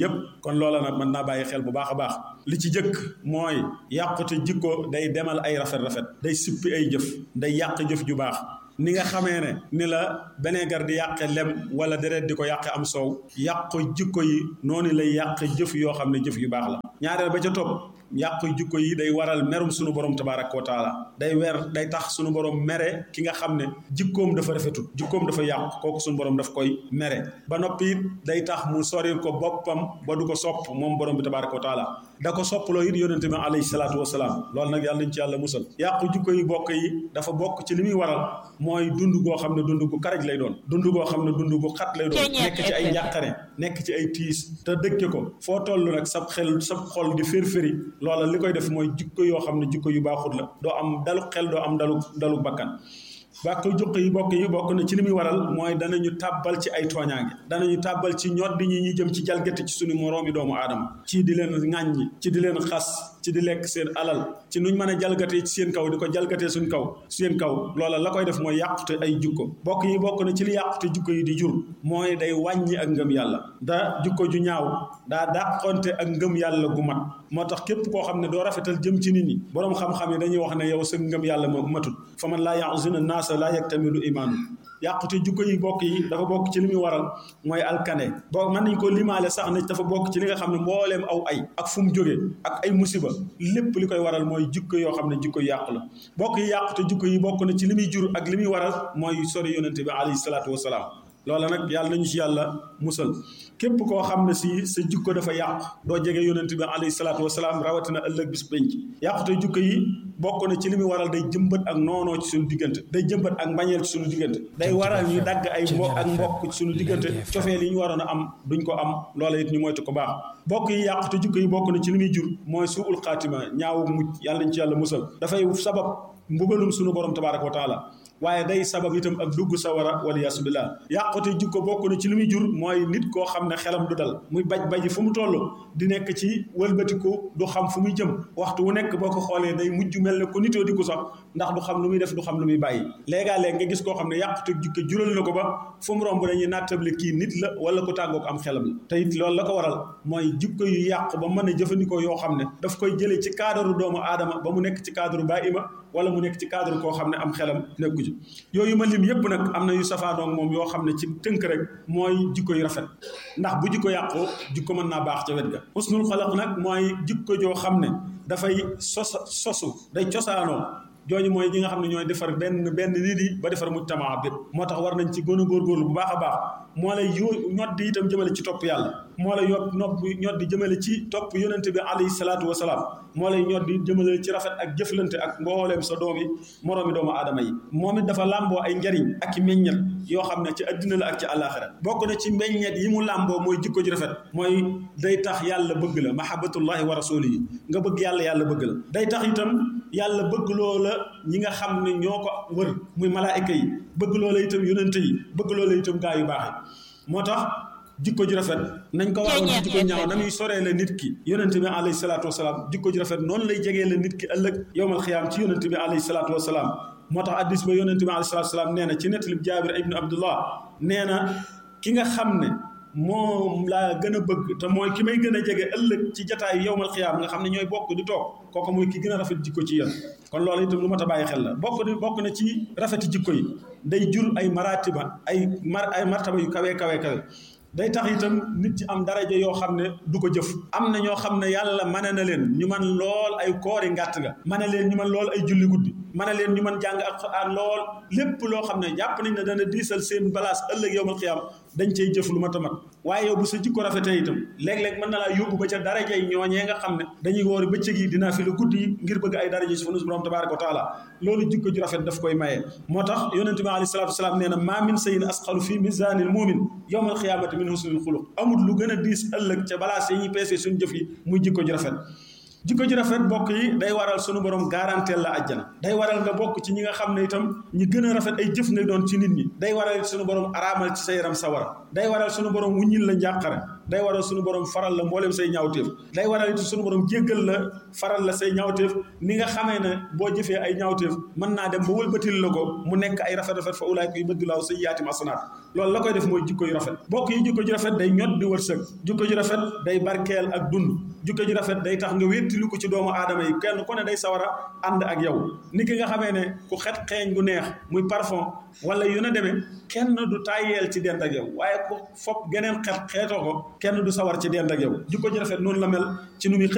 yépp kon loola nag mën naa bàyyi xel bu baax a baax li ci jëkk mooy yàqute jikko day demal ay rafet-rafet day sippi ay jëf day yàq jëf ju baax ni nga xamee ne ni la benegar di yàqe lem wala deret di ko yàqe am soow yàq jikko yi noonu lay yàq jëf yoo xam ne jëf yu baax la ñaareel ba ca topp yàq jikko yi day waral merum sunu borom tabaaraka wa taala day weer day tax sunu borom mere ki nga xam ne jikkoom dafa rafetut jikkoom dafa yàq kooku sunu borom daf koy mere ba noppi it day tax mu soril ko boppam ba du ko sopp moom borom bi tabaaraka wa taala da ko soppaloo it yonente bi alayhi salaatu wasalaam loolu nag yàlla nañ ci yàlla musal yàqu jikko yi bokk yi dafa bokk ci li muy waral mooy dund goo xam ne dund gu karaj lay doon dund goo xam ne dund gu xat lay doon nekk ci ay njàqare nekk ci ay tiis te dëkke ko foo toll nag sab xel sab xol di fér-féri loola li koy def mooy jikko yoo xam ne jikko yu baaxut la doo am dalu xel doo am dalu dalu bakkan bàkk jukk yi bokk yi bokk na ci li muy waral mooy danañu tàbbal ci ay tooñaange danañu tàbbal ci ñoddi ñi ñi jëm ci jalgati ci suñu moroomi doomu aadama ci di leen ŋàññi ci di leen xas ci di lekk seen alal ci nuñ mën a jalgatee ci seen kaw di ko jalgatee suñ kaw seen kaw loola la koy def mooy yàqute ay jukko bokk yi bokk na ci li yàqute jukko yi di jur mooy day wàññi ak ngëm yàlla da jukko ju ñaaw daa dàqonte ak ngëm yàlla gu mat moo tax képp koo xam ne doo rafetal jëm ci nit ñi boroom xam-xam yi dañuy wax ne yow sa ngëm yàlla ma matut fa man laa yaxzuna naasa laa yaktamilu imaanu yàqute jukko yi bokk yi dafa bokk ci li muy waral mooy alkane boo mën nañ ko limaale sax ne dafa bokk ci li nga xam ne mbooleem aw ay ak fu mu jógee ak ay musiba lépp li koy waral mooy jikko yoo xam ne jikko yàqu la bokk yi yàqute jikko yi bokk na ci li muy jur ak li muy waral mooy sori yonente bi alayhi salaatu wasalaam loola nag yàlla nañu ci yàlla musal képp koo xam ne si sa jikko dafa yàqu doo jege yonente bi alayhi salaatu wasalaam rawatina ëllëg bis penc yàqute jikko yi bokk na ci li muy waral day jëmbat ak noonoo ci suñu diggante day jëmbat ak mbañeel ci suñu diggante day waral ñu dagg ay mbokk ak mbokk ci suñu diggante cofeel yi ñu waroon a am duñ ko am loola it ñu moytu ko baax bokk yi yàqute jikko yi bokk na ci li muy jur mooy suul xaatima ñaawu mujj yàlla nañ ci yàlla musal dafay sabab mbugalum suñu borom tabaaraka wa taala waaye day sabab itam ak dugg sawara wala yaasu billah yàqute jikko bokk na ci li muy jur mooy nit koo xam ne xelam du dal muy baj baji fu mu toll di nekk ci wëlbatiku du xam fu muy jëm waxtu wu nekk boo ko xoolee day mujj mel ne ko nitoo di ko sax ndax du xam lu muy def du xam lu muy bàyyi léegaa-léeg nga gis koo xam ne yàqute jikko jural na ko ba fu mu romb dañuy nattable kii nit la wala ko tàggook am xelam la te it loolu la ko waral mooy jikko yu yàq ba mën a jëfandikoo yoo xam ne daf koy jëlee ci cadre doomu aadama ba mu nekk ci cadre baa ima wala mu nekk ci cadre koo xam ne am xelam nekku ci yooyu ma lim yëpp nag am na yu safaanoog moom yoo xam ne ci tënk rek mooy jikko yu rafet ndax bu jikko yàqoo jikko mën naa baax ca wet ga husnul xalaq nag mooy jikko joo xam ne dafay sos sosu day cosaanoo jooju mooy ñi nga xam ne ñooy defar benn benn nit yi ba defar mujtamaa bépp moo tax war nañ ci gën a góorgóorlu bu baax a baax moo lay yo ñoddi itam jëmale ci topp yàlla moo lay yot nopp ñoddi jëmale ci topp yonente bi alayhi salaatu wasalaam moo lay ñoddi jëmale ci rafet ak jëflante ak mbooleem sa doom yi moroomi doomu aadama yi moom it dafa làmboo ay njariñ ak i meññet yoo xam ne ci addina la ak ci àllaaxira bokk na ci meññet yi mu làmboo mooy jikko ji rafet mooy day tax yàlla bëgg la mahabbatullahi wa rasulihi nga bëgg yàlla yàlla bëgg la day tax itam yàlla bëgg loola ñi nga xam ne ñoo ko wër muy malaayika yi bëgg loola itam yonente yi bëgg loola itam gaa yu baax yi moo tax jikko ji rafet nañ ko waxoon ci jikko ñaaw na muy soree la nit ki yonente bi alayhi salaatu wasalaam jikko ji rafet noonu lay jegee la nit ki ëllëg yowmal xiyaam ci yonente bi alayhi salaatu wasalaam moo tax addis ba yonente bi alayhi salaatu wasalaam nee na ci nettalib jaabir ibnu abdullah nee na ki nga xam ne moom laa gën a bëgg te mooy ki may gën a jege ëllëg ci jataayu yowmal xiyaam nga xam ne ñooy bokk di toog kooku mooy ki gën a rafet jikko ci yéen kon loolu itam lu mat a bàyyi xel la bokk di bokk na ci rafeti jikko yi day jur ay maratiba ay mar ay martaba yu kawe kawe kawe day tax itam nit ci am daraja yoo xam ne du ko jëf am na ñoo xam ne yàlla mane na leen ñu man lool ay koori ngàtt nga mane leen ñu man lool ay julli guddi mane leen ñu man jàng alxuraan lool lépp loo xam ne jàpp nañ ne dana diisal seen balaas ëllëg yowmal xiyaam dañ cey jëf lu mat a mat waaye yow bu sa jikko rafetee itam léeg-léeg mën na laa yóbbu ba ca daraja yi ñooñee nga xam ne dañuy woori bëccëg yi dinaa fi lu guddi yi ngir bëgg ay daraja si fa nus borom tabaraka wa taala loolu jikko ju rafet daf koy maye moo tax yonente bi alayhi salaatu wasalaam nee na maa min sayin asqalu fi misanil mumin yowmal xiyaamati min husnil xuluq amul lu gën a diis ëllëg ca balaas yi ñuy peesee suñu jëf yi muy jikko ju rafet jikko ji rafet bokk yi day waral sunu borom garanteel la àjjana day waral nga bokk ci ñi nga xam ne itam ñi gën a rafet ay jëf ngay doon ci nit ñi day waral sunu borom araamal ci sa yaram sawara day waral sunu borom wuññil la njàqare day waral suñu borom faral la mboolem say ñaawteef day waral it suñu borom jéggal la faral la say ñaawteef ni nga xamee ne boo jëfee ay ñaawteef mën naa dem ba wëlbatil la ko mu nekk ay rafet rafet fa ulaayka yubaddilaahu sayyi'aatihim hasanaat loolu la koy def mooy jikko yu rafet bokk yi jikko ju rafet day ñot di wërsëg jikko ju rafet day barkeel ak dund jikko ju rafet day tax nga wéttili ko ci doomu aadama yi kenn ku ne day sawar a ànd ak yow ni ki nga xamee ne ku xet xeeñ gu neex muy parfum wala yu na demee kenn du tàyyeel ci dend ak yow waaye ku fopp geneen xet xeetoo ko kenn du sawar ci dend ak yow jikko ju rafet noonu la mel ci nu muy